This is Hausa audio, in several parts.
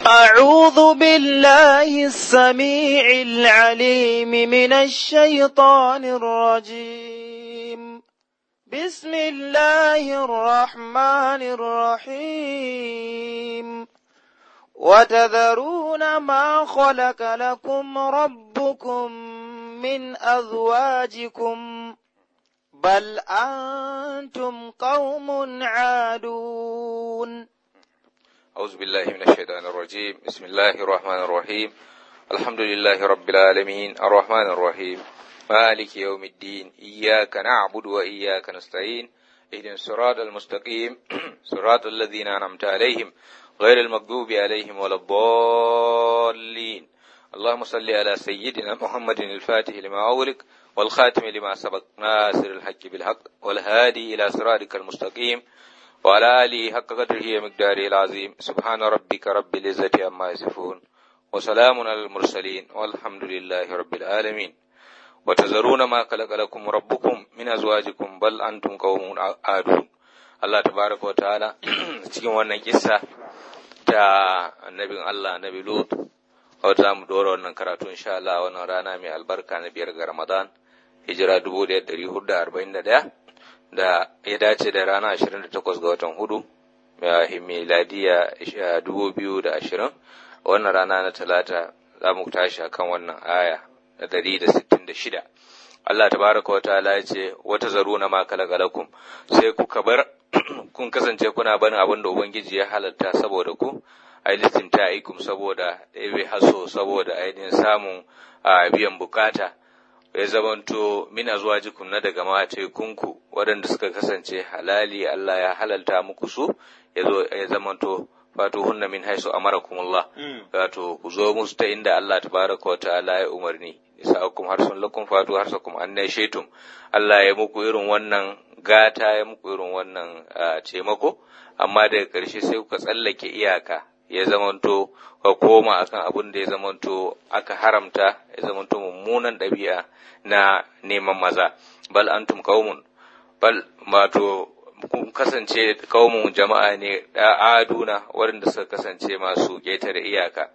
أعوذ بالله السميع العليم من الشيطان الرجيم بسم الله الرحمن الرحيم وتذرون ما خلق لكم ربكم من أزواجكم بل أنتم قوم عادون أعوذ بالله من الشيطان الرجيم بسم الله الرحمن الرحيم الحمد لله رب العالمين الرحمن الرحيم مالك يوم الدين إياك نعبد وإياك نستعين اهدنا الصراط المستقيم صراط الذين أنعمت عليهم غير المغضوب عليهم ولا الضالين اللهم صل على سيدنا محمد الفاتح لما أغلق والخاتم لما سبق ناصر الحق بالحق والهادي إلى صراطك المستقيم وعلى آله حق قدره ومقداره العظيم سبحان ربك رب العزة عما يصفون وسلام على المرسلين والحمد لله رب العالمين وتذرون ما خلق لكم ربكم من أزواجكم بل أنتم قوم عادون Allah tabaraka wa ta'ala cikin wannan kissa ta annabin Allah annabi Lut wata mu dora wannan karatu insha Allah wannan rana mai albarka na biyar ga Ramadan hijira 1441 da ya dace da rana 28 ga watan hudu miladiya 2020 wannan rana na talata za mu tashi akan wannan aya na 166 Allah tabaraka wa ta'ala ya ce wata zaruna ma kalagalakum sai kuka bar kun kasance kuna barin abin da ubangiji ya halatta saboda ku ainihin ta aikum saboda ebe haso saboda ainihin samun biyan bukata ya zamanto mina zuwa jikun na daga matekunku waɗanda suka kasance halali Allah ya halalta muku su ya zamanto wato hunna min haisu amarakumullah wato ku zo musu ta inda Allah tabaraka wa ta'ala ya umarni isa'akum harsun lakum fatu harsakum annai shaitum Allah ya muku irin wannan gata ya muku irin wannan taimako amma daga ƙarshe sai kuka tsallake iyaka ya zamanto ka koma akan abin da ya zamanto aka haramta ya zamanto mummunan ɗabi'a na neman maza bal antum qaumun bal wato kun kasance kaumun jama'a ne da aduna waɗanda suka kasance masu ƙetare iyaka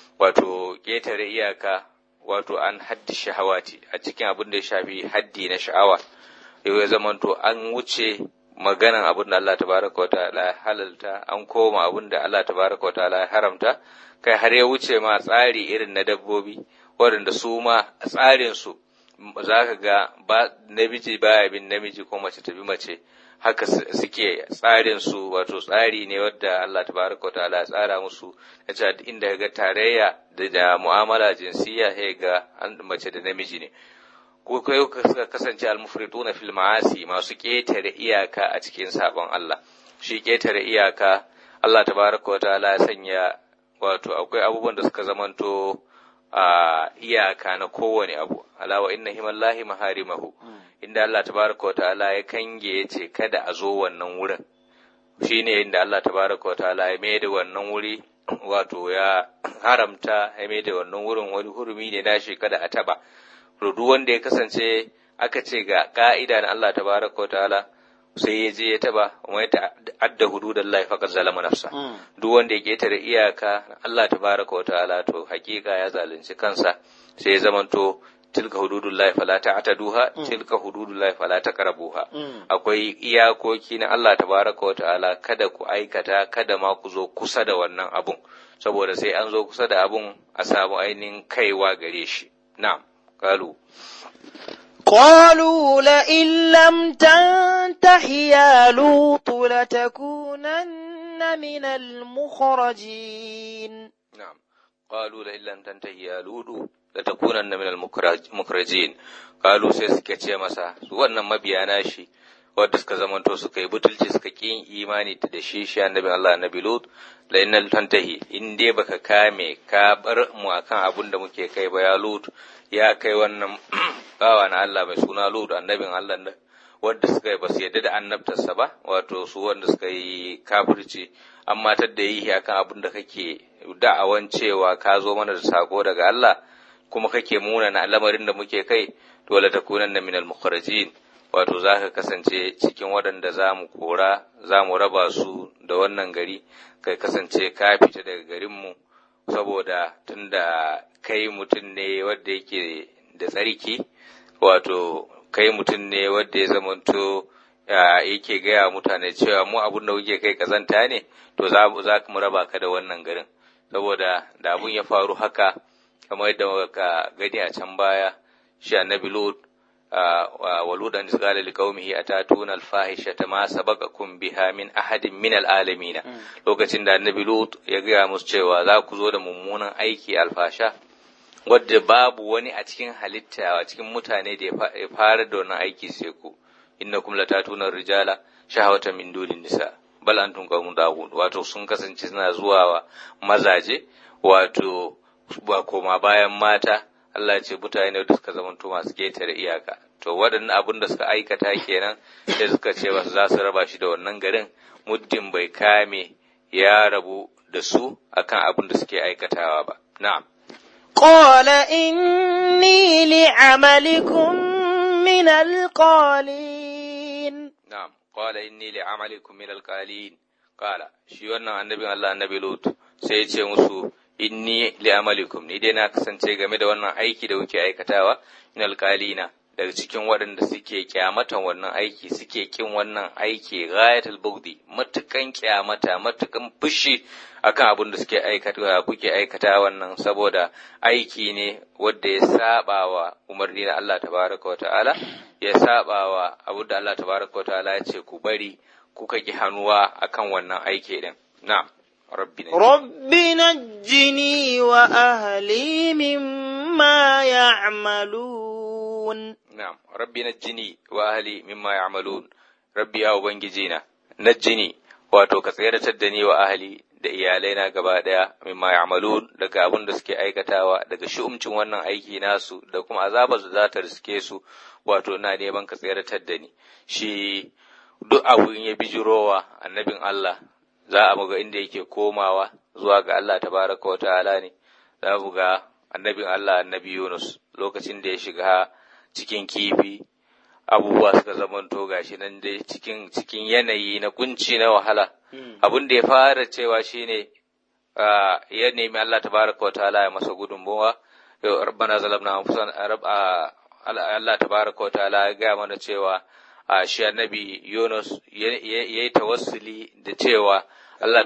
wato ƙetare iyaka wato an haddi shahawati a cikin abin da ya shafi haddi na sha'awa yau ya zamanto an wuce maganan abin da Allah tabaraka wa ta'ala ya halalta an koma abin da Allah tabaraka wa ta'ala ya haramta kai har ya wuce ma tsari irin na dabbobi waɗanda su ma tsarin su za ka ga ba namiji baya bin namiji ko mace ta bi mace haka suke tsarin su wato tsari ne wadda Allah tabaraka wa ta'ala ya tsara musu ya ce inda ga tarayya da mu'amala jinsiya sai ga mace da namiji ne ko kai suka kasance almufriduna fil ma'asi masu ketare iyaka a cikin sabon Allah shi ketare iyaka Allah tabaraka wa ta'ala ya sanya wato akwai abubuwan da suka zamanto a iyaka na kowane abu alawa inna himallahi maharimahu inda Allah tabaraka wa ta'ala ya kange ya ce kada a zo wannan wurin shine inda Allah tabaraka wa ta'ala ya mai da wannan wuri wato ya haramta ya mai da wannan wurin wani hurumi ne nashi kada a taba duk wanda ya kasance aka ce ga ka'ida na Allah tabaraka wa ta'ala sai ya je ya taba wani ta'adda hududallahi faqad zalama nafsa duk wanda ya ketare iyaka Allah tabaraka wa ta'ala to hakika ya zalunci kansa sai ya zamanto tilka hududullahi fala ta'taduha tilka hududullahi fala taqrabuha akwai iyakoki na Allah tabaraka wa ta'ala kada ku aikata kada ma ku zo kusa da wannan abun saboda sai an zo kusa da abun a samu ainihin kaiwa gare shi na'am qalu قالوا لئن لم تنته يا لوط لتكونن من المخرجين نعم قالوا لئن لم تنته يا لوط latakunanna minal mukrajin qalu sai suka ce masa su wannan mabiya nashi wanda suka zamanto suka yi butulci suka ki imani da shi shi annabi Allah annabi Lut la innal tantahi in dai baka kame ka bar mu akan abun da muke kai ba ya Lut ya kai wannan bawa na Allah mai suna Lut annabin Allah da wanda suka yi basu yadda da annabtarsa ba wato su wanda suka yi kafirci amma tadda yi akan abun da kake da'awan cewa ka zo mana da sako daga Allah kuma kake muna na lamarin da muke kai dole ta kunan na minal mukharajin wato za ka kasance cikin waɗanda za mu kora za mu raba su da wannan gari kai kasance ka fita daga garinmu saboda tunda kai mutum ne wanda yake da tsarki wato kai mutum ne wanda ya zamanto yake gaya mutane cewa mu abun da kuke kai kazanta ne to za mu raba ka da wannan garin saboda da abun ya faru haka kamar yadda muka gani a can baya shi annabi lut waludan qala liqaumihi atatuna alfahishata ma sabaqakum biha min ahadin min alalamin lokacin da annabi lut ya gaya musu cewa za ku zo da mummunan aiki alfasha wadda babu wani a cikin halitta a cikin mutane da ya fara da wannan aiki sai ku innakum latatuna rijala shahawatan min dunin nisa bal antum qaumun daghun wato sun kasance suna zuwa wa mazaje wato ba koma bayan mata Allah ya ce mutane da suka zamanto masu ketare iyaka to waɗannan abin da suka aikata kenan sai suka ce ba za su raba shi da wannan garin muddin bai kame ya rabu da su akan abin da suke aikatawa ba na'am قال إني لعملكم من القالين نعم قال إني لعملكم من القالين قال shi wannan annabin Allah annabi Lut sai ya ce musu inni li'amalikum ni dai na kasance game da wannan aiki da kuke aikatawa min alqalina daga cikin waɗanda suke kyamatan wannan aiki suke kin wannan aiki ghayatul bugdi matukan kyamata matukan fushi akan abin da suke aikata kuke aikata wannan saboda aiki ne wanda ya saba wa umarni na Allah tabaraka wa ta'ala ya saba wa abin da Allah tabaraka wa ta'ala ya ce ku bari kuka ki hannuwa akan wannan aiki din na'am rabbi rabbi najjini wa ahli mimma ya'malun na'am rabbi najjini wa ahli mimma ya'malun rabbi ya ubangiji na najjini wato ka tsayar da ni wa ahli da iyalai na gaba daya mimma ya'malun daga abin da suke aikatawa daga shi'umcin wannan aiki nasu da kuma azabar da za ta riske su wato na neman ka tsayar da ni shi duk abu in ya bijirowa annabin Allah za a muga inda yake komawa zuwa ga Allah tabaraka wa ta'ala ne za mu ga annabin Allah annabi Yunus lokacin da ya shiga cikin kifi abubuwa suka zamanto gashi nan dai cikin cikin yanayi na kunci na wahala abin da ya fara cewa shine ya nemi Allah tabaraka wa ta'ala ya masa gudunmawa rabbana zalamna anfusana Allah tabaraka wa ta'ala ya ga mana cewa a shi annabi Yunus ya yi tawassuli da cewa Allah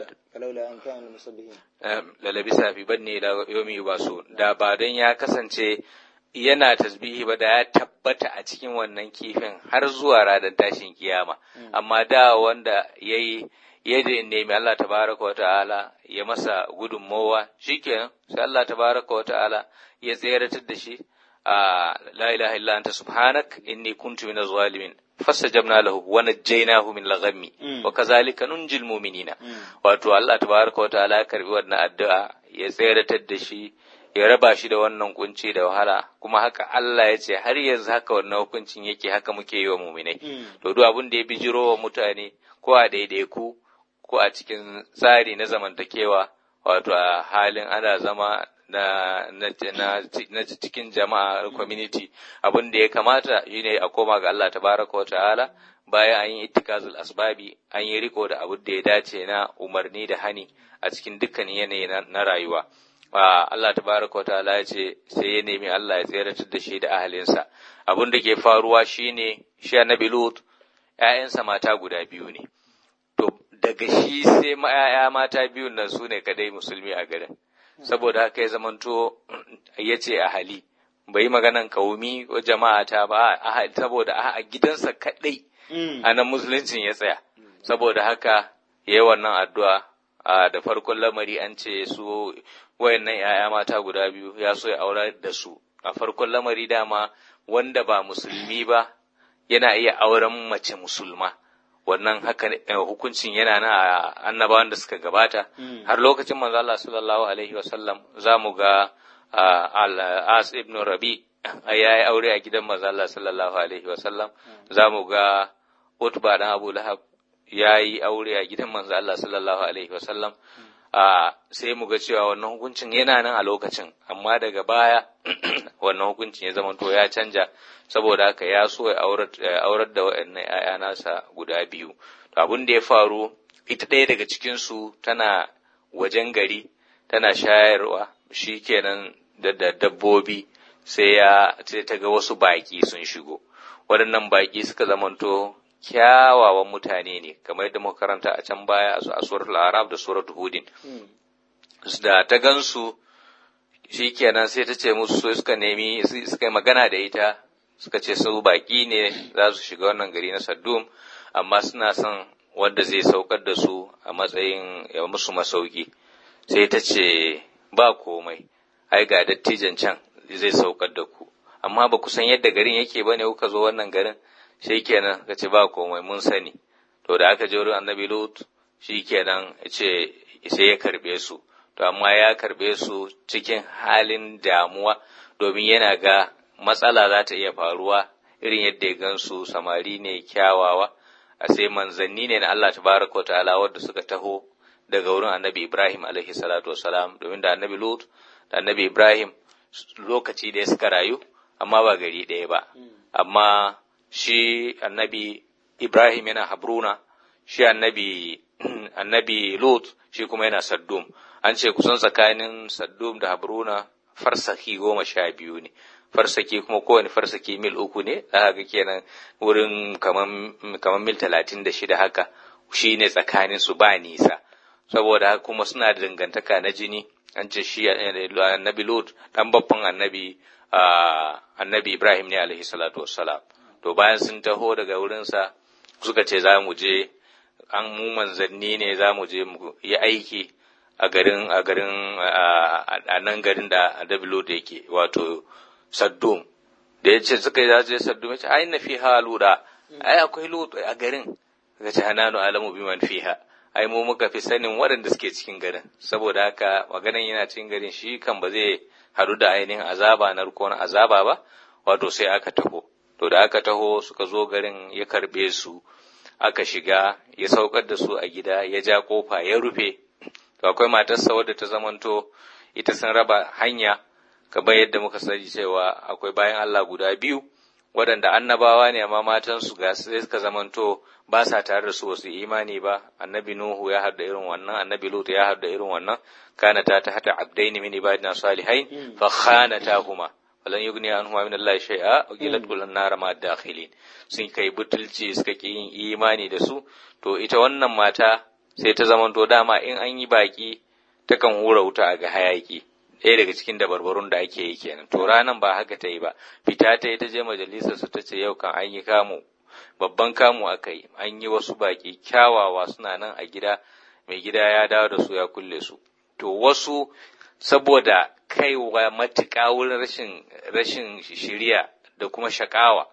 lalabisa fi banne da yomi ba so da ba don ya kasance yana tasbihi ba da ya tabbata a cikin wannan kifin har zuwa ranar tashin kiyama amma da wanda ya yi ya nemi Allah tabaraka wa ta'ala ya masa gudunmowa shikenan sai Allah tabaraka wa ta'ala ya tseratar da shi a la ilaha illa anta subhanak inni kuntu minaz zalimin fastajabna lahu wa najjaynahu min al-ghammi wa kazalika nunjil mu'minina wato Allah tabaraka wa ta'ala ya karbi wannan addu'a ya tseratar da shi ya raba shi da wannan kunci da wahala kuma haka Allah ya ce har yanzu haka wannan hukuncin yake haka muke yi wa muminai to duk abin da ya bijiro wa mutane ko a daidaiku ko a cikin tsari na zamantakewa wato a halin ana zama na, na, na, na cikin jama'a community abin da ya kamata shine a koma ga Allah tabaraka wa ta'ala bayan an yi ittikazul asbabi an yi riko da abin da ya dace na umarni da hani a cikin dukkan yanayi na rayuwa Allah tabaraka ta'ala ya ce sai ya nemi Allah ya tseratar da shi da ahalinsa abin da ke faruwa shine shi annabi Lut ƴaƴansa mata guda biyu ne to daga shi sai ƴaƴa mata biyun nan su ne kadai musulmi a garin saboda haka ya zamanto ya ce ahali bai maganan kaumi ko jama'a ta ba saboda a gidansa kadai a nan musuluncin ya tsaya saboda haka ya yi wannan addu'a da farkon lamari an ce su wayannan ‘ya'ya mata guda biyu ya so ya aura da su a farkon lamari dama wanda ba musulmi ba yana iya auren mace musulma wannan haka hukuncin yana na annabawan da suka gabata har lokacin manzo Allah sallallahu alaihi wasallam za mu ga al-as ibn rabi ya yi aure a gidan manzo Allah sallallahu alaihi wasallam za mu ga utba dan abu lahab ya yi aure a gidan manzo Allah sallallahu alaihi wasallam a sai mu ga cewa wannan hukuncin yana nan a lokacin amma daga baya wannan hukuncin ya zama to ya canja saboda haka ya so ya aurar da waɗannan ‘ya'ya nasa guda biyu to abin da ya faru ita ɗaya daga cikin su tana wajen gari tana shayarwa shi kenan da dabbobi sai ya sai ta ga wasu baƙi sun shigo waɗannan baƙi suka zamanto kyawawan mutane ne kamar yadda muka karanta a can baya a suratul arab da suratul hudin da ta gansu shikenan sai ta ce musu suka nemi suka yi magana da ita suka ce su baƙi ne za su shiga wannan gari na saddum amma suna son wanda zai saukar da su a matsayin ya musu masauki sai ta ce ba komai ai ga dattijan can zai saukar da ku amma ba ku san yadda garin yake ba ne kuka zo wannan garin shi kenan ka ce ba komai mun sani to da aka je wurin annabi lut shi kenan ce sai ya karbe su to amma ya karbe su cikin halin damuwa domin yana ga matsala za ta iya faruwa irin yadda ya gansu samari ne kyawawa a sai manzanni ne na Allah tabaraka ta'ala wadda suka taho daga wurin annabi Ibrahim alaihi salatu wasalam domin da annabi Lut da annabi Ibrahim lokaci da suka rayu amma ba gari ɗaya ba amma shi annabi Ibrahim yana Habruna shi annabi annabi Lut shi kuma yana Saddum an ce kusan tsakanin Saddum da Habruna farsaki goma sha biyu ne farsaki kuma kowane farsaki mil uku ne za ga kenan wurin kamar mil talatin da shida haka shi ne tsakanin su ba nisa saboda haka kuma suna da dangantaka na jini an ce shi annabi Lut dan babban annabi annabi Ibrahim ne alaihi salatu wassalam to bayan sun taho daga wurinsa suka ce za mu je an mu manzanni ne za mu je mu yi aiki a garin a garin a nan garin da annabi Lut yake wato Saddum da ya ce suka yi za su je Saddum ya ce ai na fiha luda ai akwai Lut a garin ga ce hananu alamu biman fiha ai mu muka fi sanin waɗanda suke cikin garin saboda haka maganan yana cikin garin shi kan ba zai haɗu da ainihin azaba na rukon azaba ba wato sai aka taho to da aka taho suka zo garin ya karɓe su aka shiga ya saukar da su a gida ya ja kofa ya rufe to akwai matarsa wadda ta zamanto ita sun raba hanya kamar yadda muka sani cewa akwai bayan Allah guda biyu waɗanda annabawa ne amma matansu ga sai suka zamanto ba sa tare da su wasu imani ba annabi nuhu ya haɗa irin wannan annabi lut ya haɗa irin wannan kana ta ta hata abdaini min ibadina salihain fa khanatahuma falan yugni anhuma min Allah shay'a wa qilat kullun nar ma dakhilin sun kai butulci suka ki yin imani da su to ita wannan mata sai ta zamanto dama in an yi baki takan hura wuta a ga hayaki ɗaya daga cikin dabarbarun da ake yi kenan to ranan ba haka ta yi ba fita ta yi ta je majalisar su ta ce yau kan an yi kamu babban kamu aka yi an yi wasu baki kyawawa suna nan a gida mai gida ya dawo da su ya kulle su to wasu saboda kaiwa matuƙa wurin rashin rashin shiriya da kuma shakawa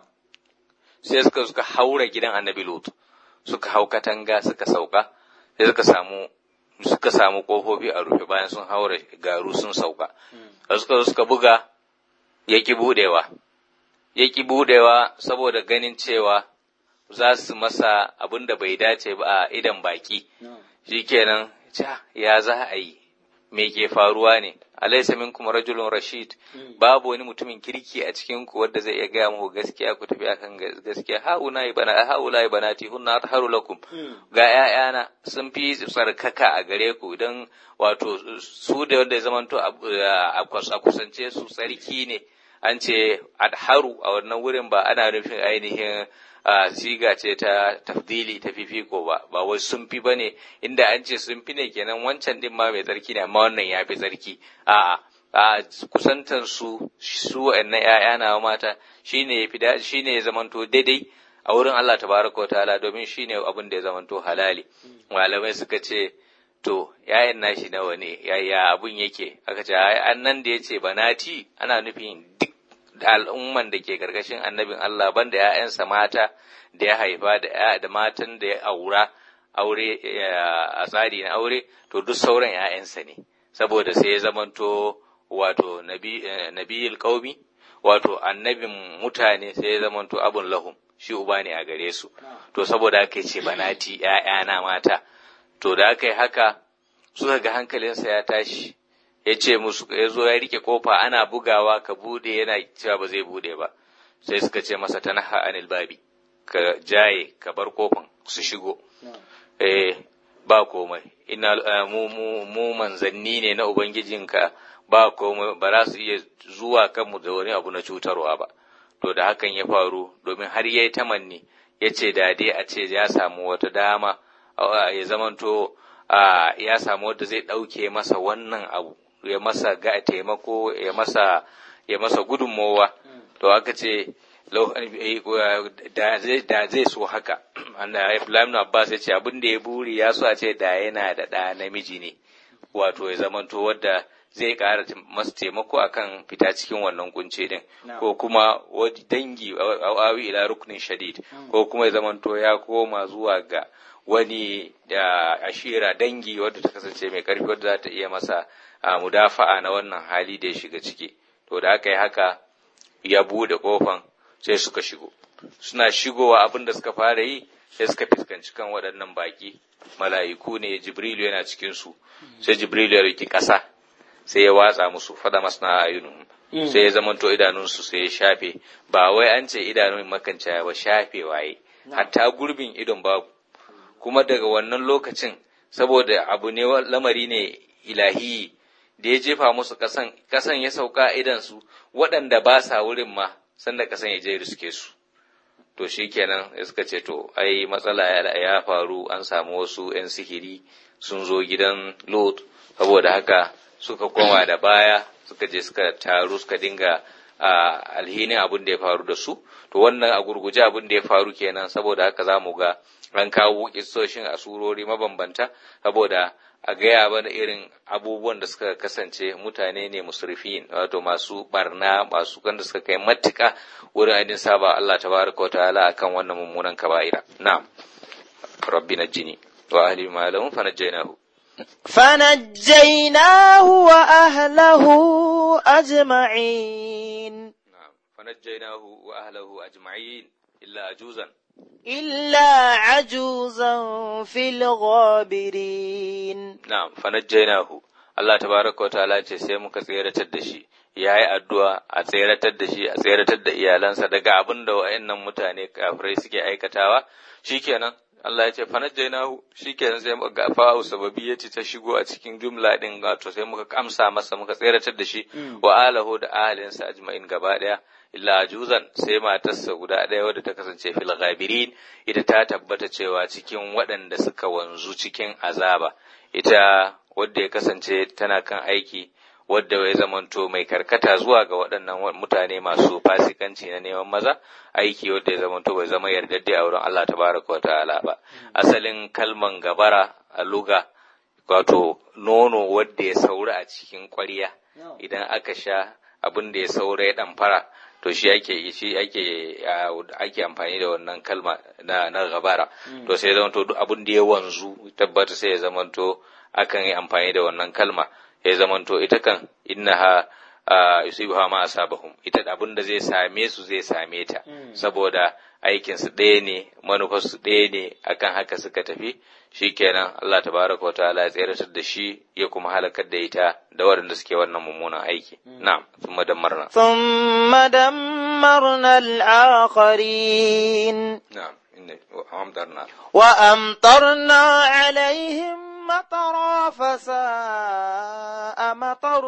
sai suka suka haura gidan annabi lut suka hau katanga suka sauka sai suka samu suka samu kofofi a rufe bayan sun haura garu sun sauka da suka zo suka buga ya ki budewa ya ki budewa saboda ganin cewa za su masa abin da bai dace ba a idan baki shikenan ca ya za a yi me ke faruwa ne alaysa minkum rajulun rashid babu wani mutumin kirki a cikin ku wanda zai iya gaya muku gaskiya ku tafi akan gaskiya hauna ibana haula ibanati hunna atharu lakum ga ƴaƴana sun fi tsarkaka a gare ku idan wato su da wanda ya zamanto a kusance su tsarki ne an ce adharu a wannan wurin ba ana nufin ainihin siga ce ta tafdili ta fifiko ba ba wai sun fi bane inda an ce sun fi ne kenan wancan din ma mai tsarki ne amma wannan ya fi tsarki a'a a kusantan su su wa'annan ƴaƴa na mata shine ya fi shine ya zamanto daidai a wurin Allah tabaraka wa ta'ala domin shine abin da ya zamanto halali malamai suka ce to yayan nashi nawa ne yaya abun yake aka ce an nan da yace banati ana nufin duk da al'umman da ke karkashin annabin Allah banda ‘ya'yansa mata da ya haifa da da matan da ya aura aure a tsari na aure to duk sauran ‘ya'yansa ne saboda sai ya zamanto wato nabiyil qaumi wato annabin mutane sai ya zamanto abun lahum shi uba ne a gare su to saboda haka ce banati ‘ya'yana mata to da aka yi haka suka ga hankalinsa ya tashi ya ce musu ya zo ya rike kofa ana bugawa ka bude yana cewa ba zai bude ba sai suka ce masa ta naha anil babi ka jaye ka bar kofan su shigo eh ba komai ina mu mu mu manzanni ne na ubangijinka ba komai ba za su iya zuwa kanmu da wani abu na cutarwa ba to da hakan ya faru domin har yayi tamanni ya ce da dai a ce ya samu wata dama ya zamanto ya samu wanda zai ɗauke masa wannan abu ya masa ga taimako ya masa ya masa gudunmowa to aka ce da zai so haka Ibrahim Abbas ya ce abin da ya buri ya so a ce da yana da ɗa namiji ne wato ya zamanto wadda zai ƙara masa taimako akan fita cikin wannan kunce din ko kuma dangi awi ila ruknin shadid ko kuma ya zamanto ya koma zuwa ga wani da ashira dangi wadda ta kasance mai karfi wadda za ta iya masa mudafa'a na wannan hali da ya shiga ciki to da aka yi haka ya bude kofan sai suka shigo suna shigowa abin da suka fara yi sai suka fuskanci kan waɗannan baki mala'iku ne jibrilu yana cikin su sai jibrilu ya riki ƙasa sai ya watsa musu fada masna ayunum sai ya zamanto idanunsu sai ya shafe ba wai an ce idanun makanta ba shafe waye hatta gurbin idon babu kuma daga wannan lokacin saboda abu ne lamari ne ilahi da ya jefa musu kasan kasan ya sauka idansu waɗanda ba sa wurin ma sanda kasan ya je riske su to shikenan suka ce to ai matsala ya faru an samu wasu 'yan sihiri sun zo gidan lot saboda haka suka koma da baya suka je suka taru suka dinga alhinin abin da ya faru da su to wannan a gurguje abin da ya faru kenan saboda haka za mu ga an kawo kissoshin a surori mabambanta saboda a gaya mana irin abubuwan da suka kasance mutane ne musulfin wato masu barna masu wanda suka kai matuka wurin ainihin saba Allah tabaraka wa ta'ala akan wannan mummunan kaba'ira na'am rabbi najjini wa ahli ma lahum fanajjaynahu فنجيناه وأهله أجمعين نعم فنجيناه وأهله أجمعين إلا عجوزا إلا عجوزا في الغابرين نعم فنجيناه Allah tabaraka wa ta'ala ce sai muka tseratar da shi ya yi addu'a a tseratar da shi a tseratar da iyalansa daga abin da wa'annan mutane kafirai suke aikatawa shikenan Allah ya ce fanajjainahu shikenan sai muka fa'u sababi ya ce ta shigo a cikin jumla din wato sai muka kamsa masa muka tseratar da shi wa alahu da ahalinsa ajma'in gaba daya illa juzan sai matarsa guda ɗaya wadda ta kasance fil ghabirin ita ta tabbata cewa cikin waɗanda suka wanzu cikin azaba ita wadda ya kasance tana kan aiki wadda ya zamanto mai karkata zuwa ga waɗannan mutane masu fasikanci na neman maza aiki wadda ya zamanto bai zama yardadde a wurin Allah tabaraka wa ta'ala ba asalin kalman gabara a luga wato nono wadda ya saura a cikin ƙwarya idan aka sha abin da ya saura ya ɗamfara to shi ake shi ake ake amfani da wannan kalma na na gabara to sai zamanto duk abin da ya wanzu tabbata sai ya zamanto akan yi amfani da wannan kalma ya zamanto ita kan innaha yusibuha ma asabahum ita abin da zai same su zai same ta saboda aikin su ɗaya ne manufar su ɗaya ne akan haka suka tafi shikenan Allah tabaraka wataala ya tseratar da shi ya kuma halakar da ita da waɗanda suke wannan mummunan aiki na'am thumma dammarna thumma dammarna al-akharin na'am inna wa amtarna wa amtarna alaihim مطرا فساء مطر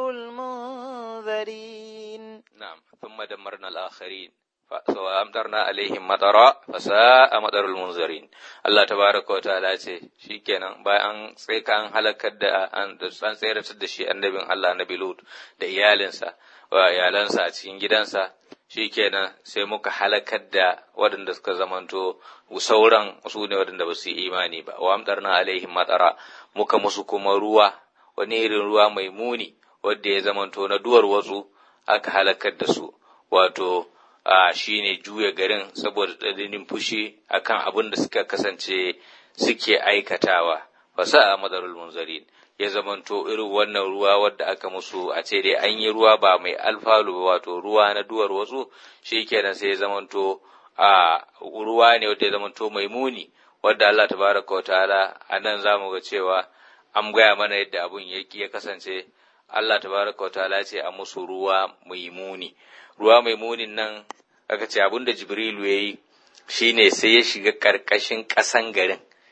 المنذرين نعم ثم دمرنا الآخرين فأمطرنا عليهم مطرا فساء مطر المنذرين الله تبارك وتعالى ce shikenan bayan an sai ka an halakar da an san tsayar da shi annabin Allah Nabi Lut da iyalinsa wa iyalansa a cikin gidansa shikenan sai muka halakar da waɗanda suka zamanto sauran su ne waɗanda ba su yi imani ba wa amtarna alaihim matara muka musu kuma ruwa wani irin ruwa mai muni wadda ya zamanto na duwar watsu aka halakar da su wato a shine juya garin saboda tsananin fushi akan abin da suka kasance suke aikatawa fasa a madarul munzarin ya zamanto irin wannan ruwa wadda aka musu a ce dai an yi ruwa ba mai alfalu wato ruwa na duwar watsu shi kenan sai ya zamanto a ruwa ne wadda ya zamanto mai muni wadda Allah tabaraka wa ta'ala a nan za mu ga cewa an gaya mana yadda abun ya kasance Allah tabaraka wa ta'ala ce a musu ruwa mai muni ruwa mai munin nan aka ce abin da Jibrilu ya yi shine sai ya shiga karkashin ƙasan garin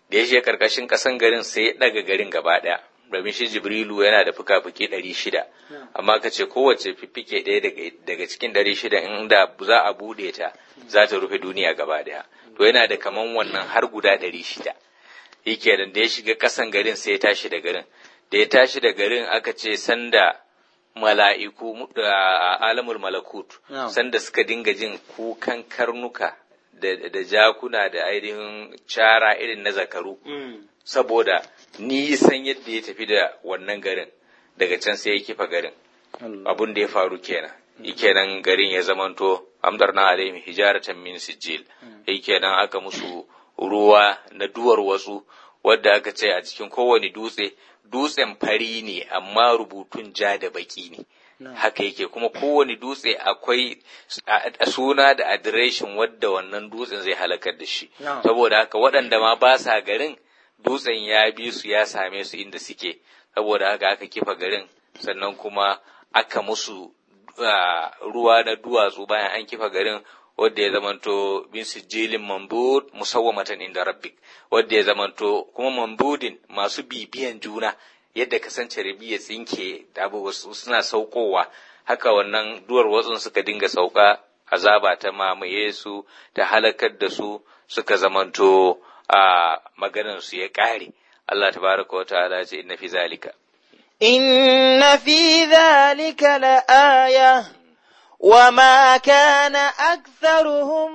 da ya shiga karkashin kasan garin sai ya daga garin gaba daya domin shi jibrilu yana da fuka-fuki ɗari shida amma ka ce kowace fiffike ɗaya daga cikin ɗari shida inda za a buɗe ta za ta rufe duniya gaba daya to yana da kaman wannan har guda ɗari shida yake da ya shiga kasan garin sai ya tashi da garin da ya tashi da garin aka ce sanda mala'iku a alamul malakut sanda suka dinga jin kukan karnuka da jakuna da ainihin cara irin na zakaru saboda nisan yadda ya tafi da wannan garin daga can sai ya kifa garin abun da ya faru kenan kenan garin ya zamanto amdarna alaihim hijaratan min sijil kenan aka musu ruwa na duwar wasu wadda aka ce a cikin kowane dutse dutsen fari ne amma rubutun ja da baki ne haka yake kuma kowane dutse akwai suna da adireshin wadda wannan dutsen zai halakar da shi saboda haka waɗanda ma ba sa garin dutsen ya bi su ya same su inda suke saboda haka aka kifa garin sannan kuma aka musu ruwa na duwatsu bayan an kifa garin wadda ya zamanto bin sijilin mambud musawwamatan inda rabbik wadda ya zamanto kuma mambudin masu bibiyan juna yadda kasance rabi ya tsinke da wasu suna saukowa haka wannan duwar watsun suka dinga sauka azaba ta mamaye su ta halakar da su suka zamanto a maganar su ya kare Allah tabaraka wa ta'ala ce inna fi zalika inna fi zalika la aya وما كان أكثرهم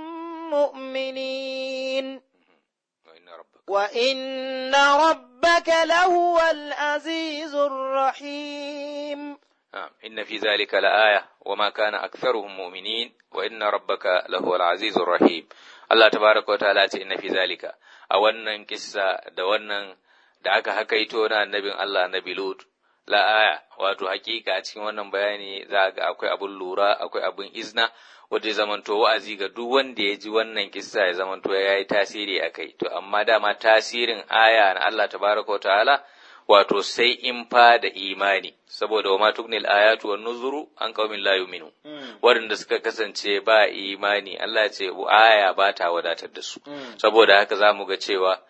مؤمنين وإن ربك لهو العزيز الرحيم إن في ذلك لآية وما كان أكثرهم مؤمنين وإن ربك لهو العزيز الرحيم الله تبارك وتعالى إن في ذلك أولا كسا دوانا da aka hakaito na annabin Allah annabi Lut la aya wato hakika a cikin wannan bayani za ga akwai abun lura akwai abun izna wanda ya zamanto wa'azi ga duk wanda ya ji wannan kissa ya zamanto ya yi tasiri a kai to amma dama tasirin aya na Allah tabaraka wa ta'ala wato sai in fa da imani saboda wa ma tugnil ayatu wan nuzuru an qaumin la yu'minu waɗanda suka kasance ba imani Allah ya ce aya ba ta wadatar da su saboda haka zamu ga cewa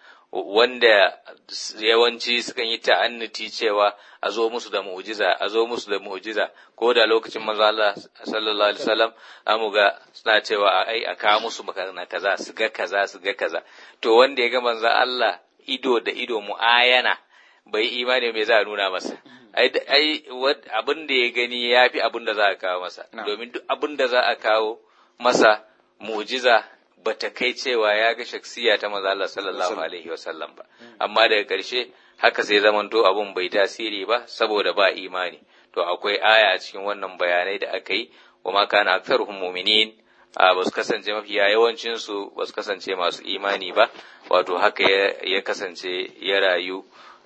wanda yawanci sukan yi ta'annati cewa a zo musu da mu'jiza a zo musu da mu'jiza ko da lokacin manzo Allah sallallahu alaihi wasallam amu ga suna cewa ai a kawo musu na kaza su ga kaza su ga kaza to wanda ya ga manzo Allah ido da ido mu'ayana bai imani me za a nuna masa ai ai abin da ya gani ya fi abin da za a kawo masa domin duk abin da za a kawo masa mu'jiza bata kai cewa ya ga shaksiya ta maza Allah sallallahu alaihi wasallam ba amma daga ƙarshe haka sai zamanto abun bai tasiri ba saboda ba imani to akwai aya a cikin wannan bayanai da aka yi wa ma kana aktharuhum mu'minin ba su kasance mafiya yawancin su ba su kasance masu imani ba wato haka ya kasance ya rayu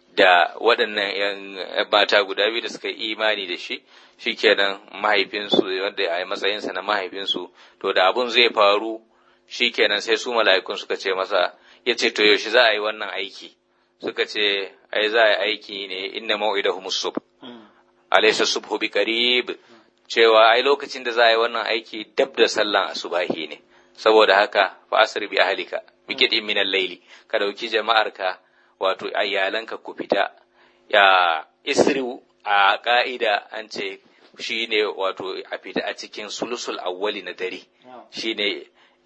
da waɗannan ‘yan mata guda biyu da suka yi imani da shi, shi kenan mahaifinsu wanda a matsayinsa na mahaifinsu, to da abun zai faru shi kenan sai su mala'ikun suka ce masa, ya ce, To yaushe za a yi wannan aiki, suka ce, Ai, za a yi aiki ne inna mau'idahu musub, alaisa subhu bi qarib cewa ai lokacin da za a yi wannan aiki dab da sallan asubahi ne, saboda haka fa asir bi ahlika bi kidin min al-layli ka dauki jama'arka wato ayyalanka ku fita ya isri a ka'ida an ce shi ne wato a fita a cikin sulusul awwali na dare shi ne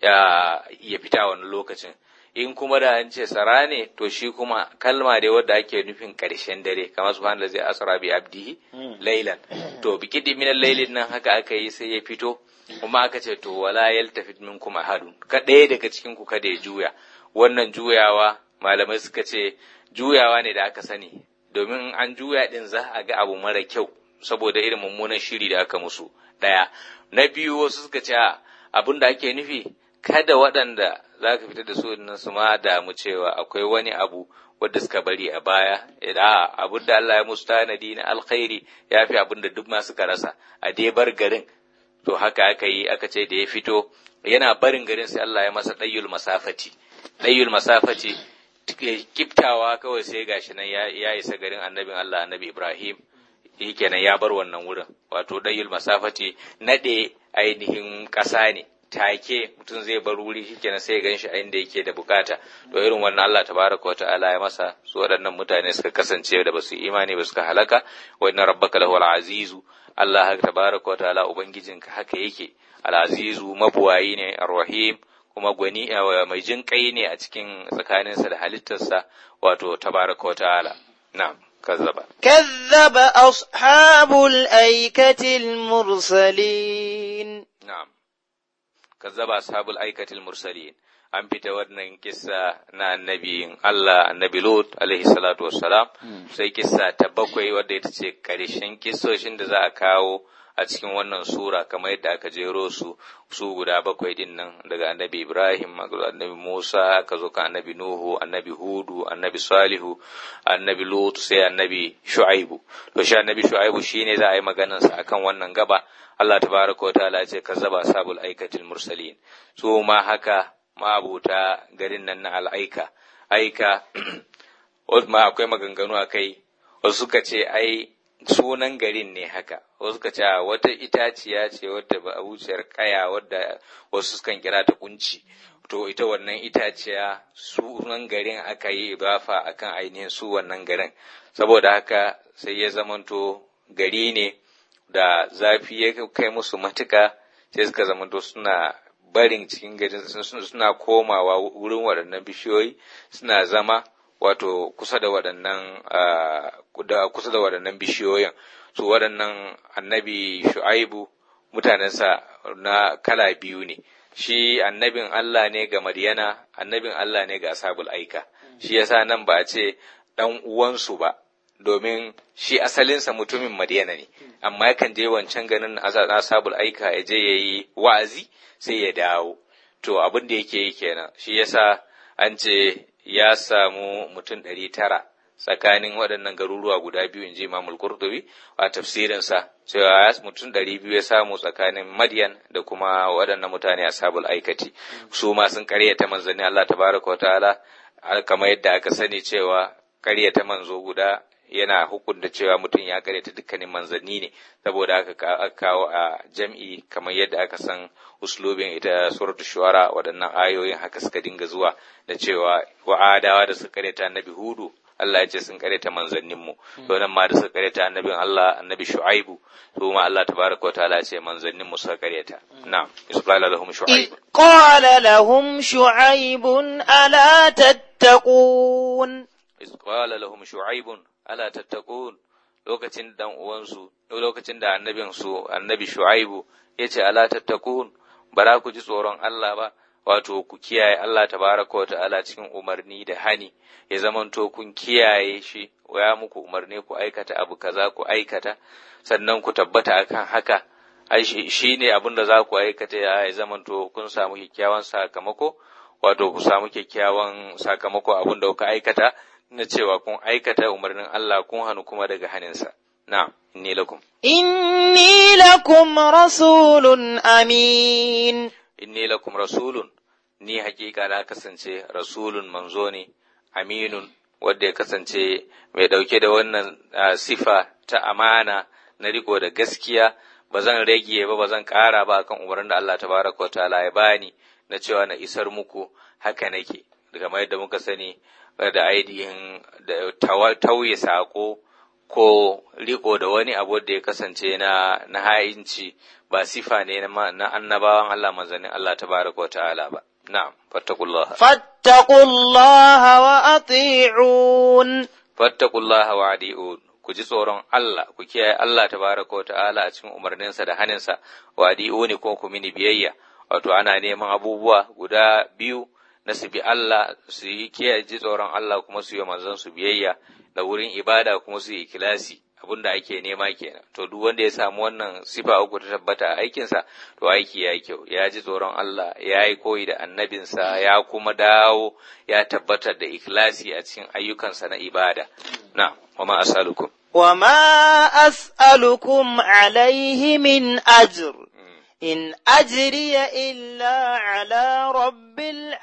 ya fita wani lokacin in kuma da an ce sara ne to shi kuma kalma dai wadda ake nufin ƙarshen dare kamar subhanahu da zai asra bi abdihi laylan to bi kidi min laylin nan haka aka yi sai ya fito kuma aka ce to wala yaltafit minkum ahadun ka ɗaya daga cikin ku kada ya juya wannan juyawa malamai suka ce juyawa ne da aka sani domin an juya din za a ga abu mara kyau saboda irin mummunan shiri da aka musu ɗaya na biyu wasu suka ce abin da ake nufi kada waɗanda za ka fitar da su nan su ma damu cewa akwai wani abu wadda suka bari a baya da abin da Allah ya musu tanadi na alkhairi ya fi abin da duk ma suka rasa a dai bar garin to haka aka yi aka ce da ya fito yana barin garin sai Allah ya masa ɗayyul masafati ɗayyul masafati kiftawa kawai sai gashi nan ya isa garin annabin Allah annabi Ibrahim kenan ya bar wannan wurin wato ɗayyul masafati naɗe ainihin ƙasa ne take mutum zai bar wuri shikenan sai ya ganshi a inda yake da bukata to irin wannan Allah tabaraka wata'ala ya masa su waɗannan mutane suka kasance da basu imani ba suka halaka wa inna rabbaka lahu azizu Allah tabaraka wata'ala ubangijinka haka yake al-azizu mabuwayi ne ar-rahim kuma gwani mai jin kai ne a cikin tsakaninsa da halittarsa wato tabaraka wata'ala na'am كذب كذب أصحاب الأيكة المرسلين نعم كذب أصحاب الأيكة المرسلين an fita wannan kissa na annabiyin Allah annabi Lut alaihi salatu wassalam sai kissa ta bakwai wadda ita ce karshen kissoshin da za a kawo a cikin wannan sura kamar yadda aka jero su su guda bakwai din nan daga annabi Ibrahim annabi Musa aka zo ka annabi Nuhu annabi Hudu annabi Salihu annabi Lut sai annabi Shu'aibu to shi annabi Shu'aibu shine za a yi maganar sa akan wannan gaba Allah tabaraka wa ta'ala ce kazzaba sabul aikatil mursalin su ma haka ma'abuta garin nan na al'aika aika ma akwai maganganu a kai wasu suka ce ai sunan garin ne haka wasu ka ce wata itaciya ce wadda ba wuciyar kaya wadda wasu sukan kira ta kunci to ita wannan itaciya sunan garin aka yi ibafa akan ainihin su wannan garin saboda haka sai ya zamanto gari ne da zafi ya kai musu matuka sai suka zamanto suna barin cikin garin suna komawa wurin waɗannan bishiyoyi suna zama wato kusa da waɗannan kusa da waɗannan bishiyoyin su waɗannan annabi shu'aibu mutanensa na kala biyu ne shi annabin Allah ne ga Maryana annabin Allah ne ga ashabul aika shi yasa nan ba a ce ɗan uwansu ba domin shi asalinsa mutumin Maryana ne amma yakan je wancan ganin ashabul aika ya je yayi wa'azi sai ya dawo to abin da yake yi kenan shi yasa an ce ya samu mutum ɗari tara tsakanin waɗannan garuruwa guda biyu in ji Imamul Qurtubi a tafsirinsa cewa mutum ɗari biyu ya samu tsakanin Madiyan da kuma waɗannan mutane a sabul aikati su ma sun ƙaryata manzanni Allah tabaraka wa ta'ala kamar yadda aka sani cewa ƙaryata manzo guda yana hukunta cewa mutum ya karyata dukkanin manzanni ne saboda aka kawo a jam'i kamar yadda aka san uslubin ita suratu shuara waɗannan ayoyin haka suka dinga zuwa da cewa wa'adawa da suka karyata annabi hudu Allah ya ce sun karyata manzannin mu to nan ma da suka karyata annabin Allah annabi shu'aibu to ma Allah tabaraka wa ta'ala ce manzannin mu suka karyata na'am isqala lahum shu'aib qala lahum shu'aibun ala tattaqun isqala lahum shu'aibun ala tattaqun lokacin dan uwansu lokacin da annabin su annabi shu'aibu yace ala tattaqun bara ku ji tsoron Allah ba wato ku kiyaye Allah tabaraka wa ta'ala cikin umarni da hani ya zamanto kun kiyaye shi ya muku umarni ku aikata abu kaza ku aikata sannan ku tabbata akan haka ai shi ne abin da za ku aikata ya zamanto kun samu kyakkyawan sakamako wato ku samu kyakkyawan sakamako abin da kuka aikata na cewa kun aikata umarnin Allah kun hannu kuma daga haninsa. Na, inni lakum. Inni lakum rasulun amin. Inni lakum rasulun, ni hakika na kasance rasulun manzo ne, aminun, wadda ya kasance mai ɗauke da wannan sifa ta amana na riko da gaskiya, ba zan rage ba, ba zan ƙara ba kan umarnin da Allah ta baraka wa ta'ala ya bani na cewa na isar muku haka nake. Kamar yadda muka sani, da ainihin da tauye sako ko riko da wani abu da ya kasance na na ha'inci ba sifa ne na annabawan Allah manzannin Allah tabaraka wa ta'ala ba na'am fattaqullaha fattaqullaha wa ati'un fattaqullaha wa adi'un ku ji tsoron Allah ku kiyaye Allah tabaraka wa ta'ala a cikin umarninsa da haninsa wa adi'uni ko ku mini biyayya wato ana neman abubuwa guda biyu na su bi Allah su yi kiyaye ji tsoron Allah kuma su yi manzon su biyayya da wurin ibada kuma su yi ikilasi abin da ake nema kenan to duk wanda ya samu wannan sifa uku ta tabbata a aikinsa to aiki ya yi kyau ya ji tsoron Allah ya yi koyi da annabinsa ya kuma dawo ya tabbatar da ikilasi a cikin ayyukansa na ibada na wama asalukum وما أسألكم عليه من أجر إن أجري إلا على رب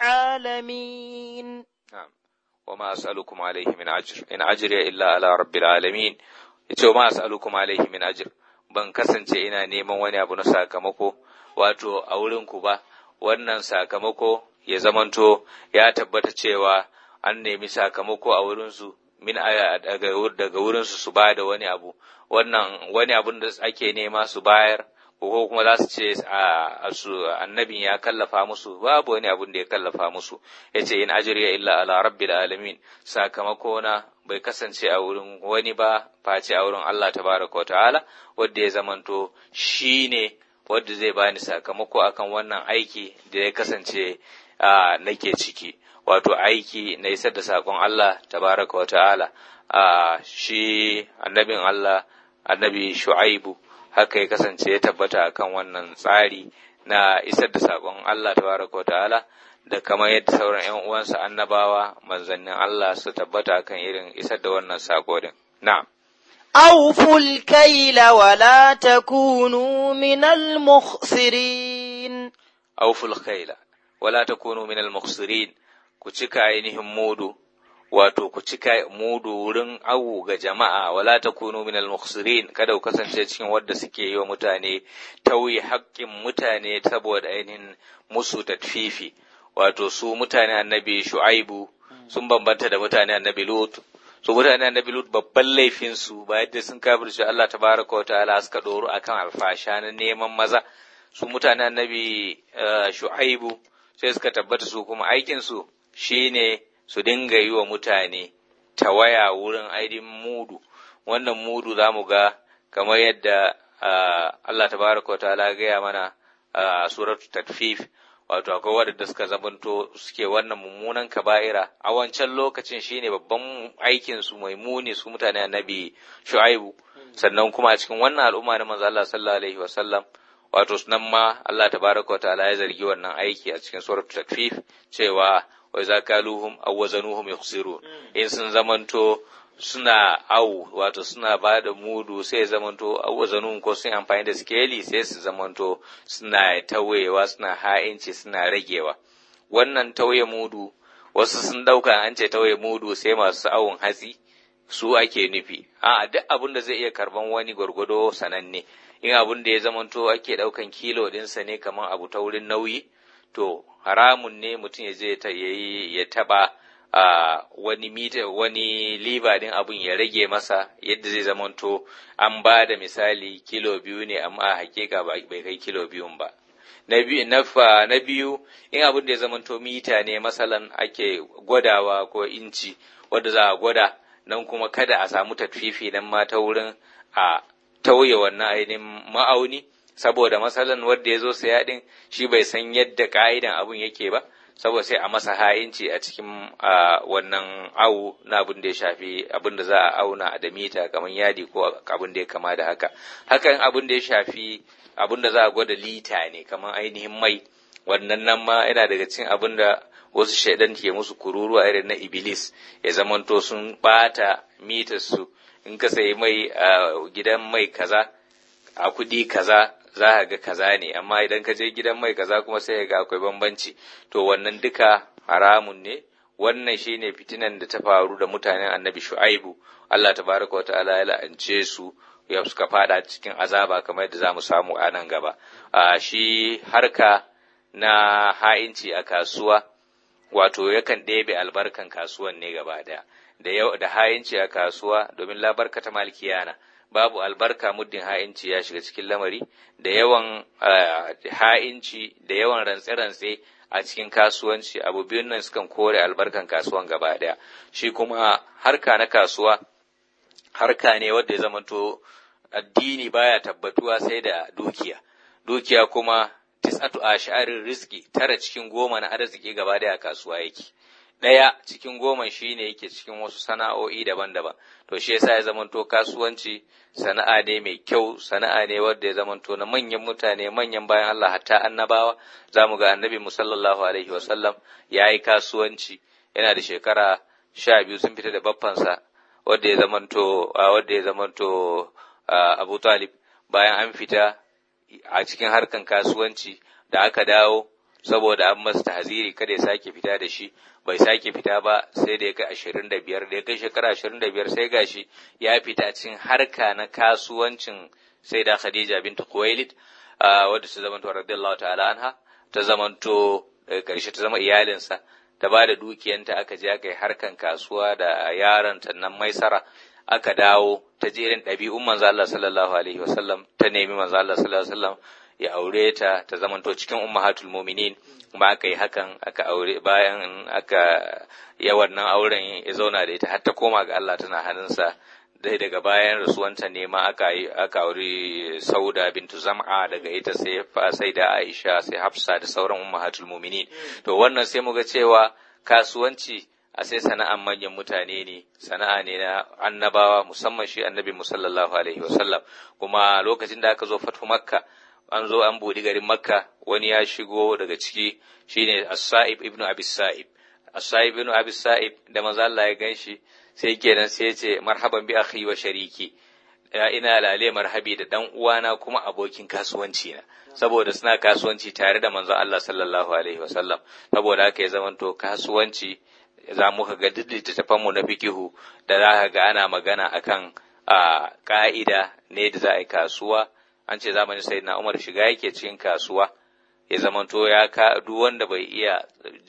العالمين نعم وما أسألكم عليه من أجر إن أجري إلا على رب العالمين yace ma as'alukum alaihi min ajr ban kasance ina neman wani abu na sakamako wato a wurin ku ba wannan sakamako ya zamanto ya tabbata cewa an nemi sakamako a wurinsu min daga wurinsu su ba da wani abu wannan wani abun da ake nema su bayar ko kuma za su ce a su annabin ya kallafa musu babu wani abun da ya kallafa musu yace in ajriya illa ala rabbil alamin sakamako na bai kasance a wurin wani ba face a wurin Allah tabaraka wa ta'ala wanda ya zamanto shine wanda zai bani sakamako akan wannan aiki da ya kasance nake ciki wato aiki na isar da saƙon Allah tabaraka wa ta'ala shi annabin Allah annabi shu'aibu haka ya kasance ya tabbata akan wannan tsari na isar da saƙon Allah tabaraka wa ta'ala da kamar yadda sauran ‘yan uwansa annabawa manzannin Allah su tabbata akan irin isar da wannan saƙo din. Na'am. أوفوا الكيل ولا تكونوا من المخسرين أوفوا الكيل ولا تكونوا من المخسرين ku cika ainihin mudu wato ku cika mudu wurin awu ga jama'a wala takunu minal mukhsirin kada ku kasance cikin wadda suke yi wa mutane tauye haƙƙin mutane saboda ainihin musu tatfifi wato su mutane annabi shu'aibu sun bambanta da mutane annabi lut su mutane annabi lut babban laifin su ba yadda sun kafirce Allah tabaraka wa ta'ala suka doro akan alfasha na neman maza su mutane annabi shu'aibu sai suka tabbata su kuma aikin su shine su dinga yi wa mutane tawaya wurin aidin mudu wannan mudu za mu ga kamar yadda Allah tabaraka wa ta'ala gaya mana a suratul tatfif wato akwai waɗanda suka zamanto suke wannan mummunan kaba'ira a wancan lokacin shine babban aikin su mai muni su mutane annabi shu'aibu sannan kuma a cikin wannan al'umma na manzo Allah sallallahu alaihi wa sallam wato nan ma Allah tabaraka wa ta'ala ya zargi wannan aiki a cikin suratul takfif cewa wa idza kaluhum aw wazanuhum yukhsirun in sun zamanto suna au wato suna ba da mudu sai zamanto aw wazanuhum ko sun amfani da skeli sai su zamanto suna tawayewa suna ha'inci suna ragewa wannan tauye mudu wasu sun dauka an ce tauye mudu sai masu awon hatsi su ake nufi a duk abin da zai iya karban wani gwargwado sananne in abin da ya zamanto ake daukan kilo dinsa ne kamar abu ta wurin nauyi to haramun ne mutum ya je ya taba a wani mita wani liba din abun ya rage masa yadda zai zamanto an ba da misali kilo biyu ne amma a hakika bai kai kilo biyun ba na biyu na biyu in abin da ya zamanto mita ne masalan ake gwadawa ko inci wadda za a gwada nan kuma kada a samu tatfifi nan ma ta wurin a tauye wannan ainihin ma'auni saboda masalan wanda ya zo saya din shi bai san yadda ka'idan abun yake ba saboda sai a masa ha'inci a cikin wannan awu na abin da ya shafi abin da za a auna da mita kamar yadi ko abin da ya kama da haka hakan abin da ya shafi abin da za a gwada lita ne kamar ainihin mai wannan nan ma yana daga cikin abin da wasu shaidan ke musu kururuwa irin na iblis ya zamanto sun bata mitar su in ka sayi mai a gidan mai kaza a kudi kaza za ka ga kaza ne amma idan ka je gidan mai kaza kuma sai ga akwai bambanci to wannan duka haramun ne wannan shine fitinan da ta faru da mutanen annabi shu'aibu Allah tabaraka wa ta'ala ya la'ance su ya suka fada cikin azaba kamar yadda zamu samu a nan gaba a shi harka na ha'inci a kasuwa wato yakan ɗebe albarkan kasuwan ne gaba daya da yau da ha'inci a kasuwa domin labarka ta malkiyana babu albarka muddin ha'inci ya shiga cikin lamari da yawan ha'inci da yawan rantse-rantse a cikin kasuwanci abu biyun nan sukan kore albarkan kasuwan gaba daya shi kuma harka na kasuwa harka ne wanda ya zamanto addini baya tabbatuwa sai da dukiya dukiya kuma tis'atu ash'arin rizki tara cikin goma na arziki gaba daya kasuwa yake ɗaya cikin goma shi ne yake cikin wasu sana'o'i daban-daban to shi yasa ya zamanto kasuwanci sana'a ne mai kyau sana'a ne wanda ya zamanto na manyan mutane manyan bayan Allah hatta annabawa za mu ga annabi mu sallallahu alaihi wasallam ya yi kasuwanci yana da shekara sha biyu sun fita da baffansa wanda ya zamanto wanda ya zamanto Abu Talib bayan an fita a cikin harkan kasuwanci da aka dawo saboda an masa tahziri kada ya sake fita da shi bai sake fita ba sai da ya kai ashirin da biyar da ya kai shekara ashirin da biyar sai gashi ya fita cikin harka na kasuwancin sai da Khadija bintu Khuwailid wadda su zama radiyallahu ta'ala anha ta zamanto daga ƙarshe ta zama iyalinsa ta ba da dukiyanta aka je aka yi harkan kasuwa da yaron ta nan maisara aka dawo ta jerin ɗabi'un manzo Allah sallallahu alaihi wasallam ta nemi manzo Allah sallallahu alaihi wasallam ya aure ta ta zamanto cikin ummahatul mu'minin kuma aka yi hakan aka aure bayan aka ya wannan auren ya zauna da ita har ta koma ga Allah tana hannunsa dai daga bayan rasuwanta ne ma aka yi aka auri Sauda bintu Zam'a daga ita sai sai da Aisha sai Hafsa da sauran ummahatul mu'minin to wannan sai muga cewa kasuwanci a sai sana'an manyan mutane ne sana'a ne na annabawa musamman shi annabi musallallahu alaihi wasallam kuma lokacin da aka zo fatu makka an zo an buɗi garin makka wani ya shigo daga ciki shine as-sa'ib ibnu abi sa'ib as-sa'ib ibnu abi sa'ib da manzo Allah ya ganshi sai kenan sai ya ce marhaban bi akhi wa shariki ya ina lale marhabi da dan uwana kuma abokin kasuwanci na saboda suna kasuwanci tare da manzon Allah sallallahu alaihi wasallam saboda haka ya zamanto kasuwanci za mu ga duk littattafan mu na fikihu da za ka ga ana magana akan a ka'ida ne da za a yi kasuwa an ce zamanin sayyidina Umar shiga yake cikin kasuwa ya zamanto ya ka duk wanda bai iya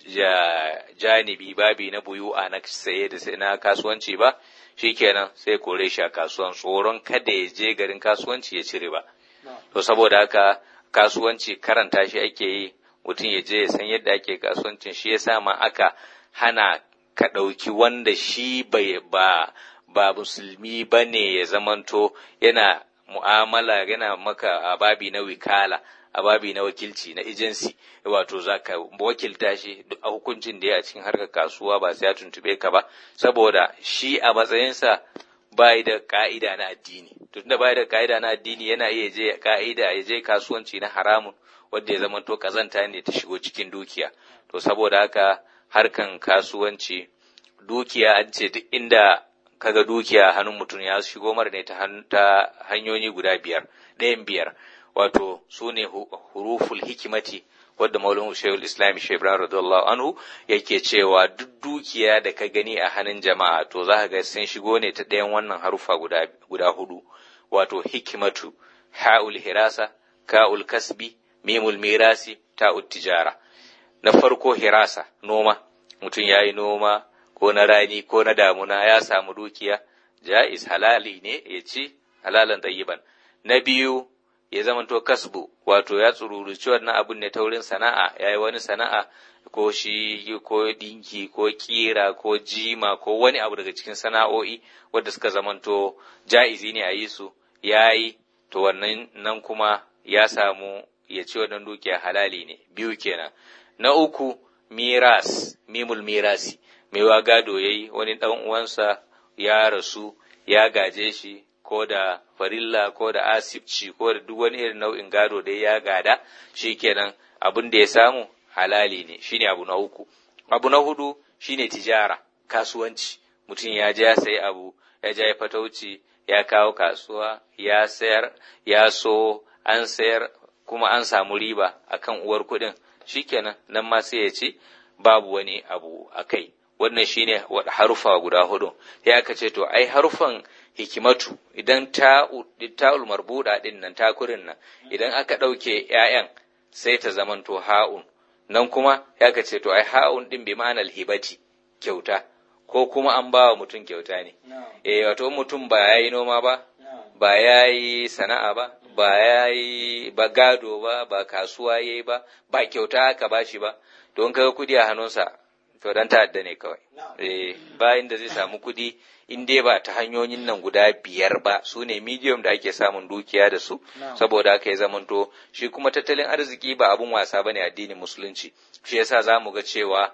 janibi babi na buyu a na saye da sai na kasuwanci ba shikenan sai kore shi a kasuwan tsoron kada ya je garin kasuwanci ya cire ba to saboda haka kasuwanci karanta shi ake yi mutum ya je ya san yadda ake kasuwancin shi yasa ma aka hana ka ɗauki wanda shi bai ba ba musulmi ba ne ya zamanto yana mu'amala yana maka a babi na wikala a babi na wakilci na agency wato za ka wakilta shi a hukuncin da ya a cikin harkar kasuwa ba sai ya tuntube ka ba saboda shi a matsayinsa bai da ka'ida na addini tun da bai da ka'ida na addini yana iya je ka'ida ya je kasuwanci na haramun wanda ya zama to kazanta ne ta shigo cikin dukiya to saboda haka harkan kasuwanci dukiya an ce duk inda kaga dukiya hannun mutum ya shigo mara ne ta hanyoyi guda biyar ɗayan biyar wato su ne huruful hikimati wadda maulana shehul islam shebran radiyallahu anhu yake cewa duk dukiya da ka gani a hannun jama'a to za ka ga sun shigo ne ta ɗayan wannan harufa guda, guda hudu wato hikimatu ha'ul hirasa ka'ul kasbi mimul mirasi ta'ut tijara na farko hirasa noma mutum ya yi noma ko na rani ko na damuna ya samu dukiya ja'iz halali ne ya ci halalan tayyiban na biyu ya zamanto kasbu wato ya tsururuci wannan abun ne ta wurin sana'a ya yi wani sana'a ko shi ko dinki ko kira ko jima ko wani abu daga cikin sana'o'i wadda suka zamanto ja'izi ne a yi su ya yi to wannan nan kuma ya samu ya ci wannan dukiya halali ne biyu kenan na uku miras mimul mirasi mai gado ya yi wani ɗan uwansa ya rasu ya gaje shi ko da farilla ko da asibci ko da duk wani irin nau'in gado da ya gada shi kenan abin da ya samu halali ne shine abu na uku abu na hudu shine tijara kasuwanci mutum ya je ya sayi abu ya je ya fatauci ya kawo kasuwa ya sayar ya so an sayar kuma an samu riba akan uwar kuɗin shikenan nan ma sai ya ce babu wani abu a kai wannan shine harufa guda hudu ya aka ce to ai harufan hikimatu idan ta'ul marbuda din nan takurin nan idan aka ɗauke ‘ya'yan sai ta zamanto ha'un nan kuma ya ka ce to ai ha'un din bi ma'anar hibati kyauta ko kuma an ba wa mutum kyauta ne eh wato mutum ba ya yi noma ba ba ya yi sana'a ba ba ya yi ba gado ba ba kasuwa ya yi ba ba kyauta aka ba shi ba don kaga kudi a hannunsa to dan ta'adda ne kawai eh bayan da zai samu kudi in dai ba ta hanyoyin nan guda biyar ba su ne medium da ake samun dukiya da su saboda haka ya zamanto shi kuma tattalin arziki ba abun wasa bane addinin musulunci shi yasa zamu ga cewa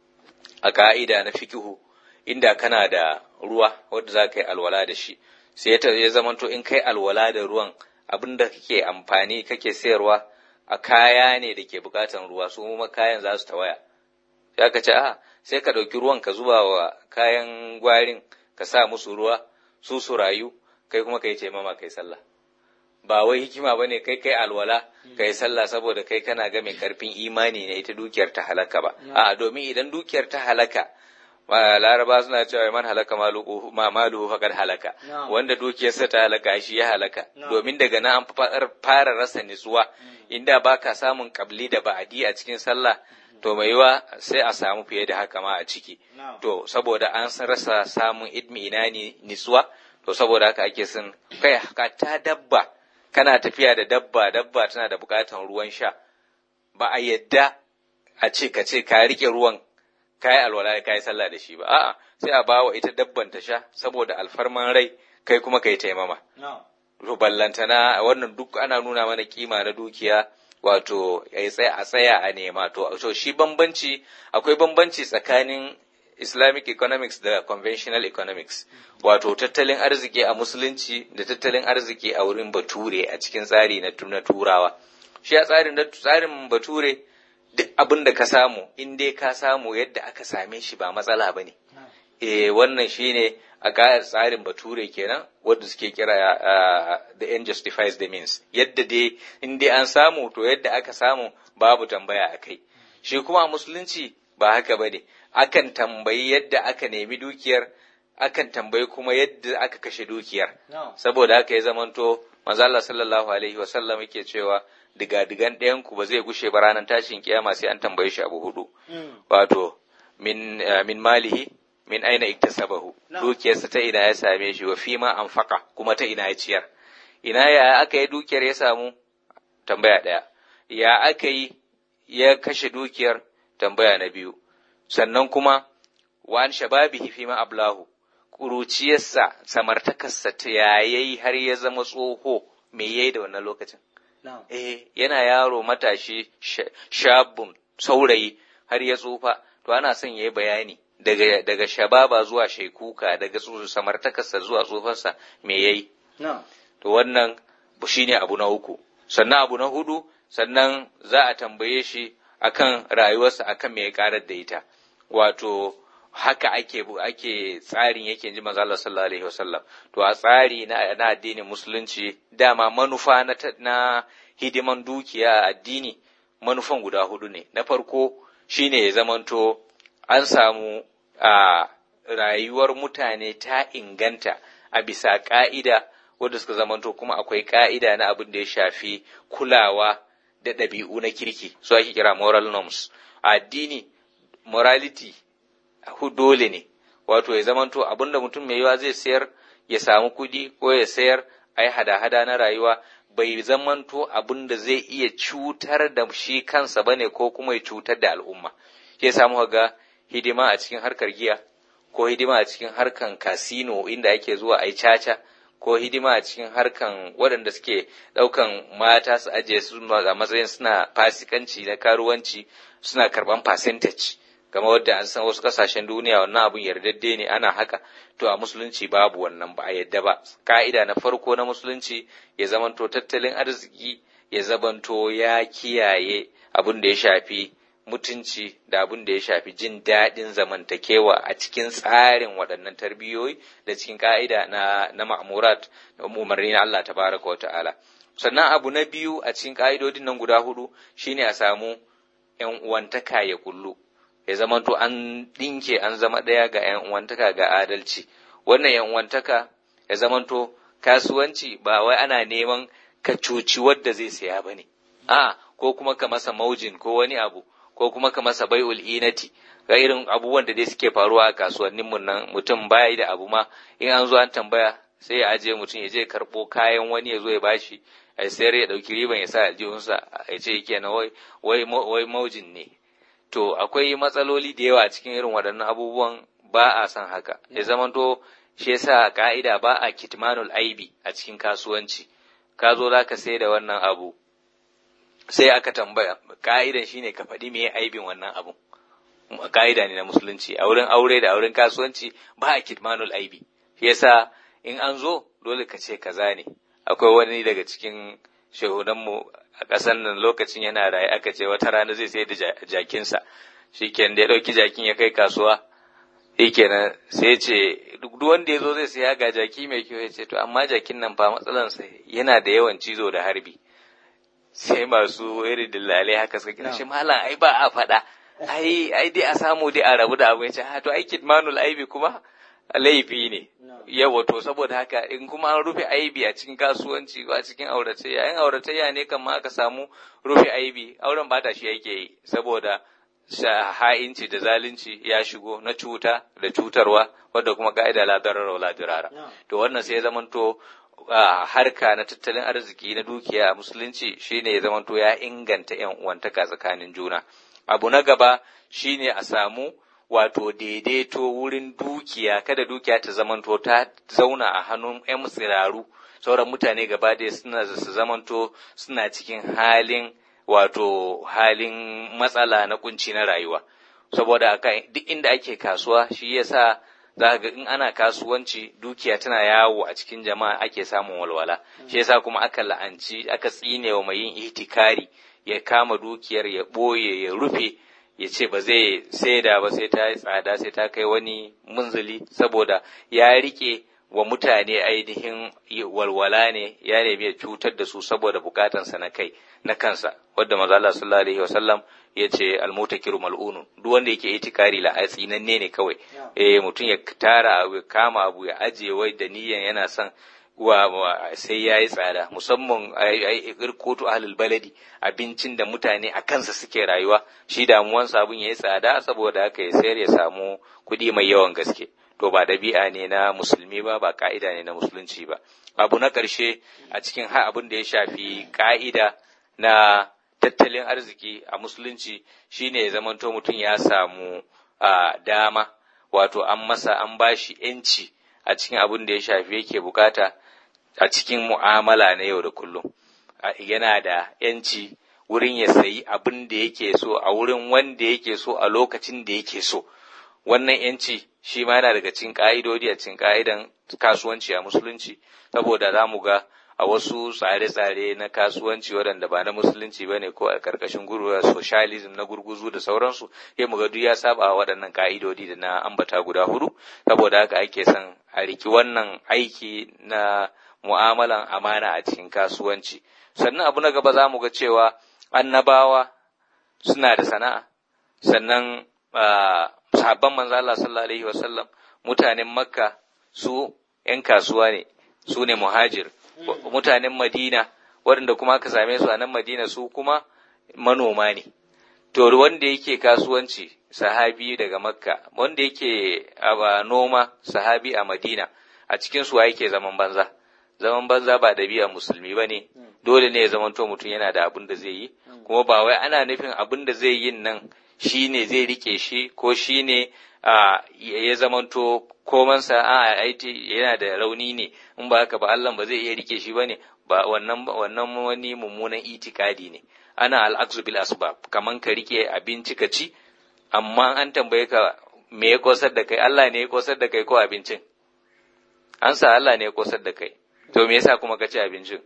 a ka'ida na fikihu inda kana da ruwa wanda za ka yi alwala da shi sai ya zamanto in kai alwala da ruwan abin da kake amfani kake sayarwa a kaya ne da ke bukatan ruwa su kuma kayan za su tawaya sai ka ce a sai ka ɗauki ruwan ka zuba wa kayan gwarin ka sa musu ruwa su su rayu kai kuma kai taimama kai sallah ba wai hikima bane kai kai alwala kai sallah saboda kai kana ga mai karfin imani ne ita dukiyar ta halaka ba a'a domin idan dukiyar ta halaka laraba suna cewa man halaka maluhu ma maluhu faqad halaka Na'am. wanda dukiyarsa ta halaka shi ya halaka Na'am. domin daga nan an fa- fara rasa nutsuwa inda baka samun kabli da ba'adi a cikin sallah to mai yiwa sai a samu fiye da haka ma a ciki Na'am. to saboda an san rasa samun idmi ina ni nutsuwa to saboda haka ake son kai ka ta dabba kana tafiya da dabba dabba tana da bukatan ruwan sha ba a yadda a ce ka ce ka rike ruwan ka yi alwala ka yi sallah da shi ba a'a sai a bawa ita dabban ta sha saboda alfarman rai kai kuma kai taimama Na'am. to ballantana wannan duk ana nuna mana kima na dukiya wato ya tsaya a tsaya a nema to to shi bambanci akwai bambanci tsakanin Islamic economics da conventional economics wato tattalin arziki a musulunci da tattalin arziki a wurin bature a cikin tsari na tu- na turawa shi a tsarin na tsarin bature duk abin da ka samu in dai ka samu yadda aka same shi ba matsala ba ne eh wannan shine a ga tsarin bature kenan wanda suke kira uh, the end justifies the means yadda dai in dai an samu to yadda aka samu babu tambaya a kai shi kuma a musulunci ba haka ba ne akan tambayi yadda aka nemi dukiyar akan tambayi kuma yadda aka kashe dukiyar Na'am. saboda haka ya zamanto manzo Allah sallallahu alaihi wasallam yake cewa diga-digan ɗayan ku ba zai gushe ba ranar tashin kiyama sai an tambaye shi abu hudu Mm. wato min eh, min malihi min aina iktasabahu No. dukiyarsa ta ina ya same shi wa fima anfaqa kuma ta ina ya ciyar ina ya aka yi dukiyar ya samu tambaya ɗaya ya aka yi ya kashe dukiyar tambaya na biyu sannan kuma wa an shababihi fima ablahu ƙuruciyarsa samartakarsa ta yayayi har ya zama tsoho me yayi da wannan lokacin Na'am. eh yana yaro matashi sha- shabun saurayi har ya tsufa to ana son yayi bayani daga daga shababa zuwa shaikuka daga tsu- samartakarsa zuwa tsufarsa me yayi Na'am. to wannan shine abu na uku sannan abu na hudu sannan za a tambaye shi akan rayuwarsa akan me ya karar da ita wato haka ake bu- ake tsarin yake ji manzo Allah sallallahu alaihi wasallam to a tsari na, na addinin musulunci dama manufa na, ta- na hidiman dukiya a addini manufan guda hudu ne na farko shine ya zamanto an samu a rayuwar mutane ta inganta a bisa ka'ida wadda suka zamanto kuma akwai ka'ida na abin da ya shafi kulawa da ɗabi'u na kirki su ake kira moral norms a addini morality hu dole ne wato ya zamanto abin da mutum mai yiwa zai sayar ya samu kudi ko ya sayar a yi hada-hada na rayuwa bai zamanto abin da zai iya cutar da shi kansa bane ko kuma ya cutar da al'umma ya samu ga hidima a cikin harkar giya ko hidima a cikin harkan kasino inda ake zuwa a yi caca ko hidima a cikin harkan waɗanda suke ɗaukan mata su ajiye su a matsayin suna fasikanci na karuwanci suna karɓan percentage kamar wadda an san wasu ƙasashen duniya wannan abun yardadde ne ana haka to a musulunci babu wannan ba a yadda ba ka'ida na farko na musulunci ya zamanto tattalin arziki ya zamanto ya kiyaye abin da ya shafi mutunci da abin da ya shafi jin daɗin zamantakewa a cikin tsarin waɗannan tarbiyoyi da cikin ƙa'ida na, na ma'amurat da umarni na Allah tabaraka wa ta'ala. Sannan abu na biyu a cikin ƙa'idodin nan guda hudu shine a samu ‘yan uwantaka ya kullu, ya zamanto an ɗinke an zama ɗaya ga ‘yan uwantaka ga adalci. Wannan ‘yan uwantaka ya zamanto kasuwanci ba wai ana neman ka cuci wadda zai saya ba ne, a ko kuma ka masa maujin ko wani abu. ko kuma ka masa bai'ul inati ga irin abubuwan da dai suke faruwa a kasuwannin mun nan mutum baya da abu ma in an zo an tambaya sai ya ajiye mutum ya je karɓo kayan wani ya zo ya bashi a sayar ya ɗauki riban ya sa aljihunsa ya ce yake na wai wai wai maujin ne to akwai matsaloli da yawa cikin irin waɗannan abubuwan ba a son haka ya zamanto shi yasa ka'ida ba a kitmanul aibi a cikin kasuwanci ka zo za ka sai da wannan abu sai aka tambaya ka'idan shine ka faɗi me aibin wannan abun ka'ida ne na musulunci a wurin aure da auren kasuwanci ba a kitmanul aibi shi yasa in an zo dole ka ce kaza ne akwai wani daga cikin shehunanmu a ƙasar nan lokacin yana raye aka ce wata rana zai sai da jakinsa shikenan da ya ɗauki jakin ya kai kasuwa shikenan sai ce duk wanda ya zo zai saya ga jaki mai kyau ya ce to amma jakin nan fa matsalansa yana da yawan cizo da harbi sai masu irin dillalai haka suka kira shi malam ai ba a faɗa ai ai dai a samu dai a rabu da abu ya ce to ai kitmanul aibi kuma laifi ne yawa to saboda haka in kuma an rufe aibi a cikin kasuwanci ko a cikin auratayya in auratayya ne kan ma aka samu rufe aibi auren bata shi yake yi saboda ha'inci da zalunci ya shigo na cuta da cutarwa wadda kuma ka'ida la darara wala dirara to wannan sai ya zamanto harka na tattalin arziki na dukiya a musulunci shine ya zamanto ya inganta yan uwantaka tsakanin juna abu na gaba shine a samu wato daidaito wurin dukiya kada dukiya ta zamanto ta zauna a hannun 'yan tsiraru sauran mutane gaba da suna su zamanto suna cikin halin wato halin matsala na kunci na rayuwa saboda duk inda ake kasuwa shi yasa za ga in ana kasuwanci dukiya tana yawo a cikin jama'a ake samun walwala shi yasa kuma aka la'anci aka tsine wa mai yin ihtikari ya kama dukiyar ya ɓoye ya rufe ya ce ba zai saida ba sai ta yi tsada sai ta kai wani munzuli saboda ya rike wa mutane ainihin walwala ne ya nemi ya cutar da su saboda bukatansa na kai na kansa wadda maza Allah sallallahu alaihi wasallam ya ce almutakiru mal'unun duk wanda yake itikari la tsinanne ne kawai eh mutum ya tara abu ya kama abu ya ajiye wai da niyan yana son wa sai ya yi tsada musamman irkotu ahlul baladi abincin da mutane a kansa suke rayuwa shi damuwan sabon ya yi tsada saboda haka ya sayar ya samu kuɗi mai yawan gaske to ba dabi'a ne na musulmi ba ba ka'ida ne na musulunci ba abu na ƙarshe a cikin ha abin da ya shafi ka'ida na tattalin arziki a musulunci shine ya zamanto mutum ya samu dama wato an masa an bashi 'yanci a cikin abin da ya shafi yake bukata a cikin mu'amala na yau da kullum yana da yanci wurin ya sayi abin da yake so a wurin wanda yake so a lokacin da yake so wannan yanci shi ma yana daga cikin ka'idodi a cikin ka'idan kasuwanci a musulunci saboda za mu ga a wasu tsare-tsare na kasuwanci waɗanda ba na musulunci ba ne ko a ƙarƙashin gurguwa socialism na gurguzu da sauransu sai mu ga duk ya saba waɗannan ka'idodi da na ambata guda hudu saboda haka ake son a riki wannan aiki na mu'amalan amana a cikin kasuwanci sannan abu na gaba za mu ga cewa annabawa suna da sana'a sannan sahabban manzo Allah sallallahu alaihi wasallam mutanen makka su 'yan kasuwa ne su ne muhajir mutanen madina waɗanda kuma aka same su a nan madina su kuma manoma ne to wanda yake kasuwanci sahabi daga makka wanda yake a noma sahabi a madina a cikin su yake zaman banza zaman banza ba dabi'a musulmi ba ne dole ne ya zamanto mutum yana da abin da zai yi kuma ba wai ana nufin abin da zai yin nan shi ne zai rike shi ko shi ne ya zamanto komansa a aiti yana da rauni ne in ba haka ba Allah ba zai iya rike shi ba ne ba wannan wannan wani mummunan itikadi ne ana al'aksu bil asbab kaman ka rike abinci ka ci amma an tambaye ka me ya kosar da kai Allah ne ya kosar da kai ko abincin an sa Allah ne ya kosar da kai to me yasa kuma ka ci abincin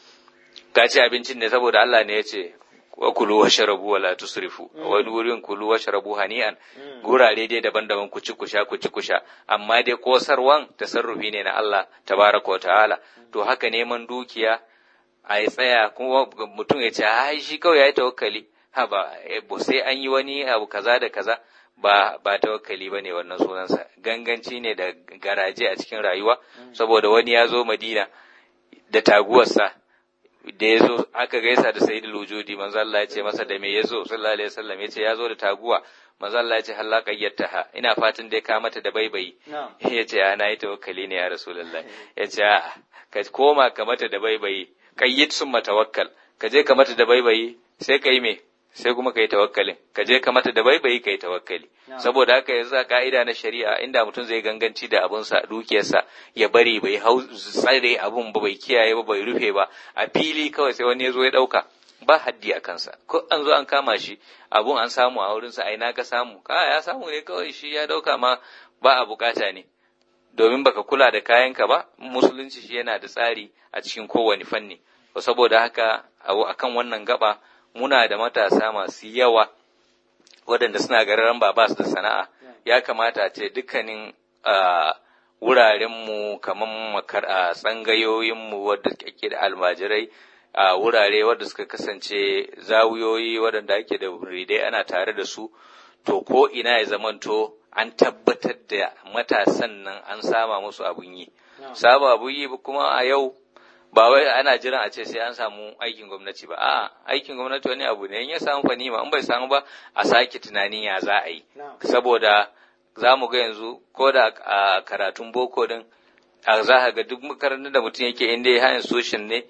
ka ci abincin ne saboda Allah ne ya ce wa kulu wa sharabu wa la tusrifu wani wurin kulu wa sharabu hani'an gurare dai daban-daban ku ci ku sha ku ci ku sha amma dai kosarwan tasarrufi ne na Allah tabaraka wa ta'ala to haka neman dukiya a yi tsaya kuma mutum ya ce ai shi kawai ya yi tawakkali ha ba sai an yi wani abu kaza da kaza ba ba tawakkali ba ne wannan sunansa ganganci ne da garaje a cikin rayuwa saboda wani ya zo madina da taguwarsa da ya zo aka gaisa da sayyidul wujudi manzo Allah ya ce masa da me ya zo sallallahu alaihi wasallam ya ce ya zo da taguwa manzo Allah ya ce halla qayyataha ina fatan dai ka mata da baibayi ya ce ana yi tawakkali ne ya rasulullah ya ce ka koma ka mata da baibayi qayyid summa tawakkal ka je ka mata da baibayi sai ka yi me sai kuma ka yi tawakkalin ka je ka mata da baibayi ka yi tawakkali saboda haka yanzu a ka'ida na shari'a inda mutum zai ganganci da abunsa dukiyarsa ya bari bai hau tsare abun ba bai kiyaye ba bai rufe ba a fili kawai sai wani ya zo ya ɗauka ba haddi a kansa ko an zo an kama shi abun an samu a wurinsa a ina ka samu ka ya samu ne kawai shi ya ɗauka ma ba a bukata ne domin baka kula da kayanka ba musulunci shi yana da tsari a cikin kowane fanni saboda haka akan wannan gaba muna da matasa masu yawa waɗanda suna gararan ba su da sana'a ya kamata a ce dukkanin wurarenmu kamar makar a tsangayoyinmu wadda ke da almajirai a wurare wadda suka kasance zawuyoyi waɗanda ake da muridai ana tare da su to ko ina ya zamanto an tabbatar da matasan nan an sama musu abun yi saba abun yi kuma a yau ba wai ana jiran a ce sai an samu aikin gwamnati ba a aikin gwamnati wani abu ne in ya samu fani ma in bai samu ba a sake tunanin ya za a yi saboda za mu ga yanzu ko da a karatun boko din a za ka ga duk makarantar da mutum yake inda ya hayan soshin ne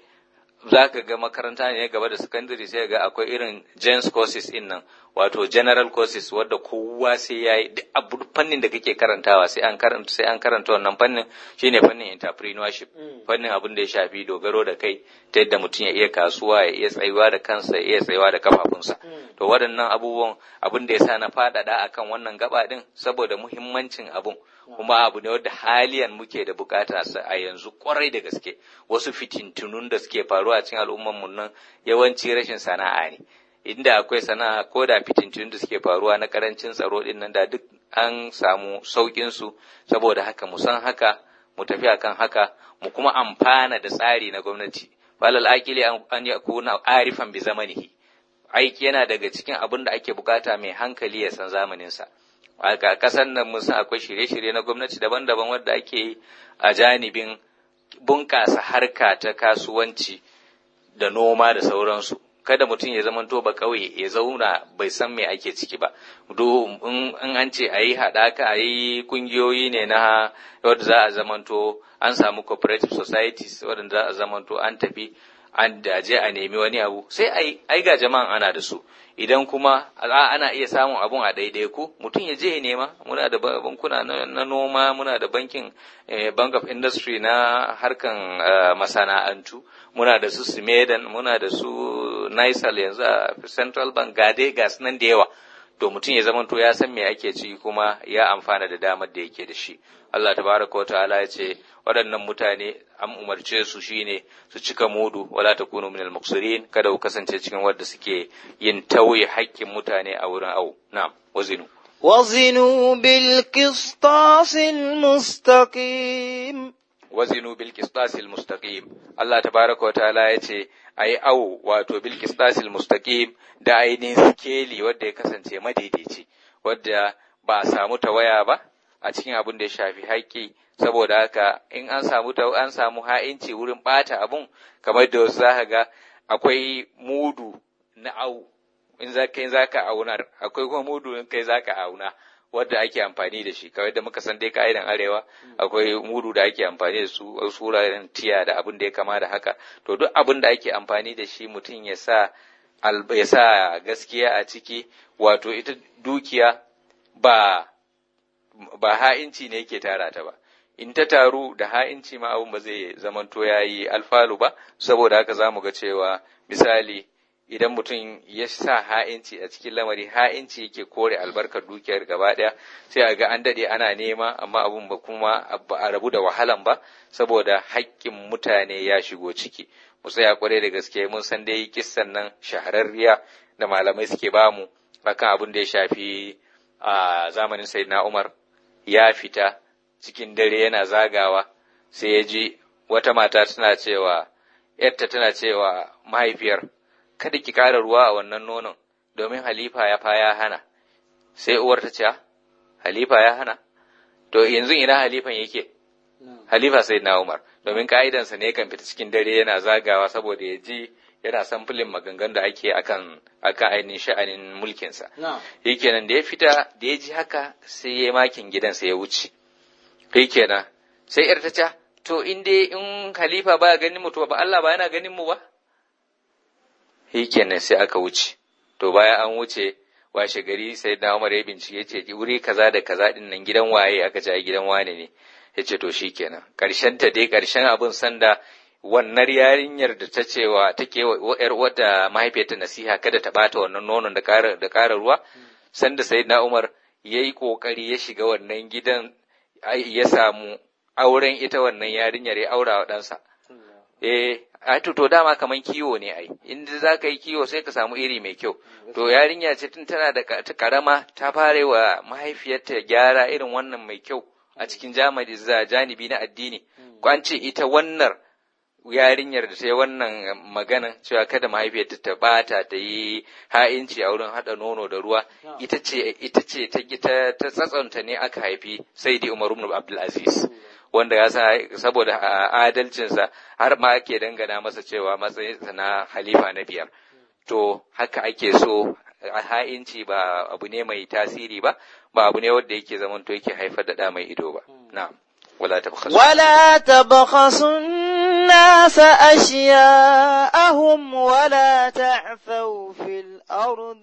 za ka ga makaranta ne gaba da secondary sai ga akwai irin gens courses in nan wato general courses wadda kowa sai ya yi abu fannin da kake karantawa sai an karanta sai an karanta wannan fannin shine fannin entrepreneurship fannin abin da ya shafi dogaro da kai ta yadda mutum ya iya kasuwa ya iya tsayuwa da kansa ya iya tsayuwa da kafafunsa to waɗannan abubuwan abin da ya sa na faɗaɗa akan wannan gaba din saboda muhimmancin abun kuma abu ne wadda haliyan muke da bukata a yanzu kwarai da gaske wasu fitintunun da suke faruwa a cikin al'umman mu nan yawanci rashin sana'a ne inda akwai sana'a ko da fitintunun da suke faruwa na karancin tsaro din nan da duk an samu saukin su saboda haka mu san haka mu tafi akan haka mu kuma amfana da tsari na gwamnati falal aqili an yakuna arifan bi zamanihi aiki yana daga cikin abin da ake bukata mai hankali ya san zamaninsa a ƙasar nan mun san akwai shirye-shirye na gwamnati daban-daban wadda ake yi a janibin bunƙasa harka ta kasuwanci da noma da sauransu kada mutum ya zama ba ƙauye ya zauna bai san me ake ciki ba do in an ce a yi haɗaka a yi ƙungiyoyi ne na wadda za a zamanto an samu cooperative societies wadda za a zamanto an tafi an daje a nemi wani abu sai ai ga jama'an ana da su idan kuma ana iya samun abun a daidai ku mutum ya je ya nema muna da bankuna na noma muna da bankin bank of industry na harkan masana'antu muna da su simedan muna da su nisal yanzu a central bank gade gas nan da yawa to mutum ya zama to ya san me ake ciki kuma ya amfana da damar da yake da shi Allah tabaraka wa ta'ala ya ce waɗannan mutane an umarce su shine su cika mudu wala takunu minal muqsirin kada ku kasance cikin wanda suke yin tauye haƙƙin mutane a wurin au na'am wazinu وزنوا بالقسطاس المستقيم wazinu bil qistasil mustaqim Allah tabaraka wa ta'ala ya ce ayi au wato bil qistasil mustaqim da ainihin sikeli wanda ya kasance madaidaici wanda ba a samu tawaya ba a cikin abin da ya shafi haƙƙi saboda haka in an samu an samu ha'inci wurin ɓata abun kamar da wasu zaka ga akwai mudu na au in za kai zaka aunar akwai kuma mudu in kai zaka auna wadda ake amfani da shi kawai da muka san dai ka'idan arewa akwai mudu da ake amfani da su wasu wuraren tiya da abin da ya kama da haka to duk abin da ake amfani da shi mutum ya sa ya sa gaskiya a ciki wato ita dukiya ba ba ha'inci ne yake tara ta ba in ta taru da ha'inci ma abun ba zai zamanto ya yi alfalu ba saboda haka za mu ga cewa misali idan mutum ya sa ha'inci a cikin lamari ha'inci yake kore albarkar dukiyar gaba ɗaya sai a ga an daɗe ana nema amma abun ba kuma ba a rabu da wahalan ba saboda haƙƙin mutane ya shigo ciki mu tsaya kwarai da gaske mun san dai kissan nan shahararriya da malamai suke bamu akan abin da ya shafi a zamanin sayyidina Umar ya fita cikin dare yana zagawa sai ya ji wata mata tana cewa yarta tana cewa mahaifiyar kada ki ƙara ruwa a wannan nonon domin halifa ya fa ya hana sai uwar ta ce halifa ya hana to yanzu ina halifan yake halifa sai na umar domin ka'idansa ne kan fita cikin dare yana zagawa saboda ya ji yana samfulin maganganun da ake akan akan ainihin sha'anin mulkinsa kenan da ya fita da ya ji haka sai ya makin gidansa ya wuce kenan sai yar ta ce to in dai in halifa baya ganin mu to ba Allah ba yana ganin mu ba kenan sai aka wuce to bayan an wuce washe gari sai da Umar ya bincike ce wuri kaza da kaza din nan gidan waye aka ce gidan wane ne yace to shikenan karshen ta dai karshen abun sanda wannan yarinyar da ta cewa take yar wata mahaifiyarta nasiha kada ta bata wannan nonon da ƙara da ƙara ruwa sanda sayyidina Umar yayi kokari ya shiga wannan gidan ya samu auren ita wannan yarinyar ya aura wa ɗansa eh a to to dama kaman kiwo ne ai in za ka yi kiwo sai ka samu iri mai kyau to yarinya ce tun tana da ta karama ta fare wa mahaifiyarta gyara irin wannan mai kyau a cikin jamani za janibi na addini an ce ita wannan yarinyar da ta yi wannan magana cewa kada mahaifiyarta ta bata ta yi ha'inci a wurin haɗa nono da ruwa ita ce ita ce ta ta ta tsatsanta ne aka haifi sai dai Umar ibn Abdul Aziz wanda ya sa saboda adalcinsa har ma ake dangana masa cewa matsayinsa na halifa na biyar to haka ake so a ha'inci ba abu ne mai tasiri ba ba abu ne wanda yake zamanto yake haifar da ɗa mai ido ba na'am wala tabkhasu ولا تبخسوا الناس أشياءهم ولا تعثوا في الأرض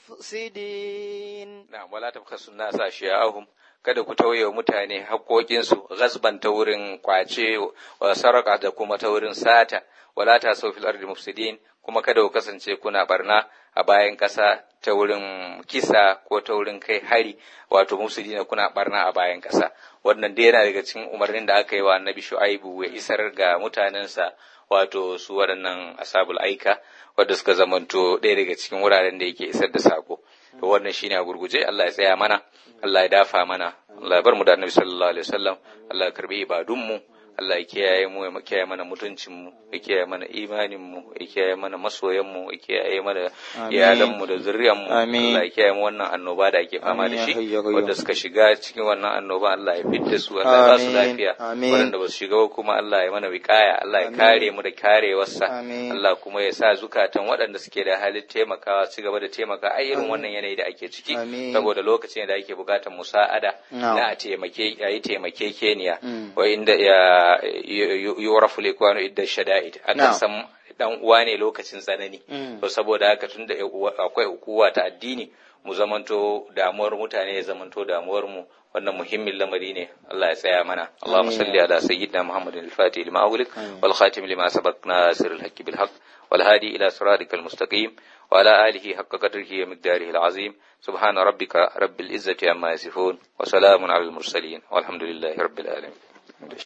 مفسدين na'am wala tabkhasu nasa ashiya'ahum kada ku tauye wa mutane haƙoƙinsu gasban ta wurin kwace wa saraka da kuma ta wurin sata wala ta so fil ardi mufsidin kuma kada ku kasance kuna barna a bayan ƙasa ta wurin kisa ko ta wurin kai hari wato mufsidina kuna barna a bayan ƙasa wannan dai yana daga cikin umarnin da aka yi wa annabi shu'aibu ya isar ga mutanensa wato su waɗannan asabul aika wadda suka zamanto ɗaya daga cikin wuraren da yake isar da sako to wannan shine a gurguje Allah ya tsaya mana Allah ya dafa mana Allah ya bar mu da annabi sallallahu alaihi wasallam Allah ya karbi ibadunmu Allah ya kiyaye mu ya kiyaye mana mutuncin mu ya kiyaye mana imanin mu ya kiyaye mana masoyan mu ya kiyaye mana iyalan mu da zuriyar mu Amin. Allah ya kiyaye mu wannan annoba da ake fama da Amin, ya shi hayyu ya qayyum. wanda suka shiga cikin wannan annoba Allah ya fitta su Allah ya ba su Amin, lafiya amin. wanda ba su shiga ba kuma Allah ya mana wikaya Allah ya kare mu da karewarsa Amin. Allah kuma ya sa zukatan waɗanda suke da halin taimakawa su gaba da taimaka a irin wannan yanayi da ake ciki Amin. saboda lokacin da ake bukatar musa'ada Na'am. na a taimake a yi taimakekeniya Mm. wa inda ya yurafu likwano idda shada'id akan Na'am. san dan uwa ne lokacin tsanani Mm. to saboda haka tunda ya uwa- akwai ukuwa ta addini mu zamanto damuwar mutane ya zamanto damuwar mu wannan muhimmin lamari ne Allah ya tsaya mana Allahumma salli ala sayyidina Muhammadin al-Fatih lima ughliq wal khatim lima sabaq nasir al-haqq bil haqq wal hadi ila siratikal mustaqim wa ala alihi haqqa qadrihi wa miqdarihi al-azim subhana rabbika rabbil izzati amma yasifun wa salamun ala al-mursalin walhamdulillahi rabbil alamin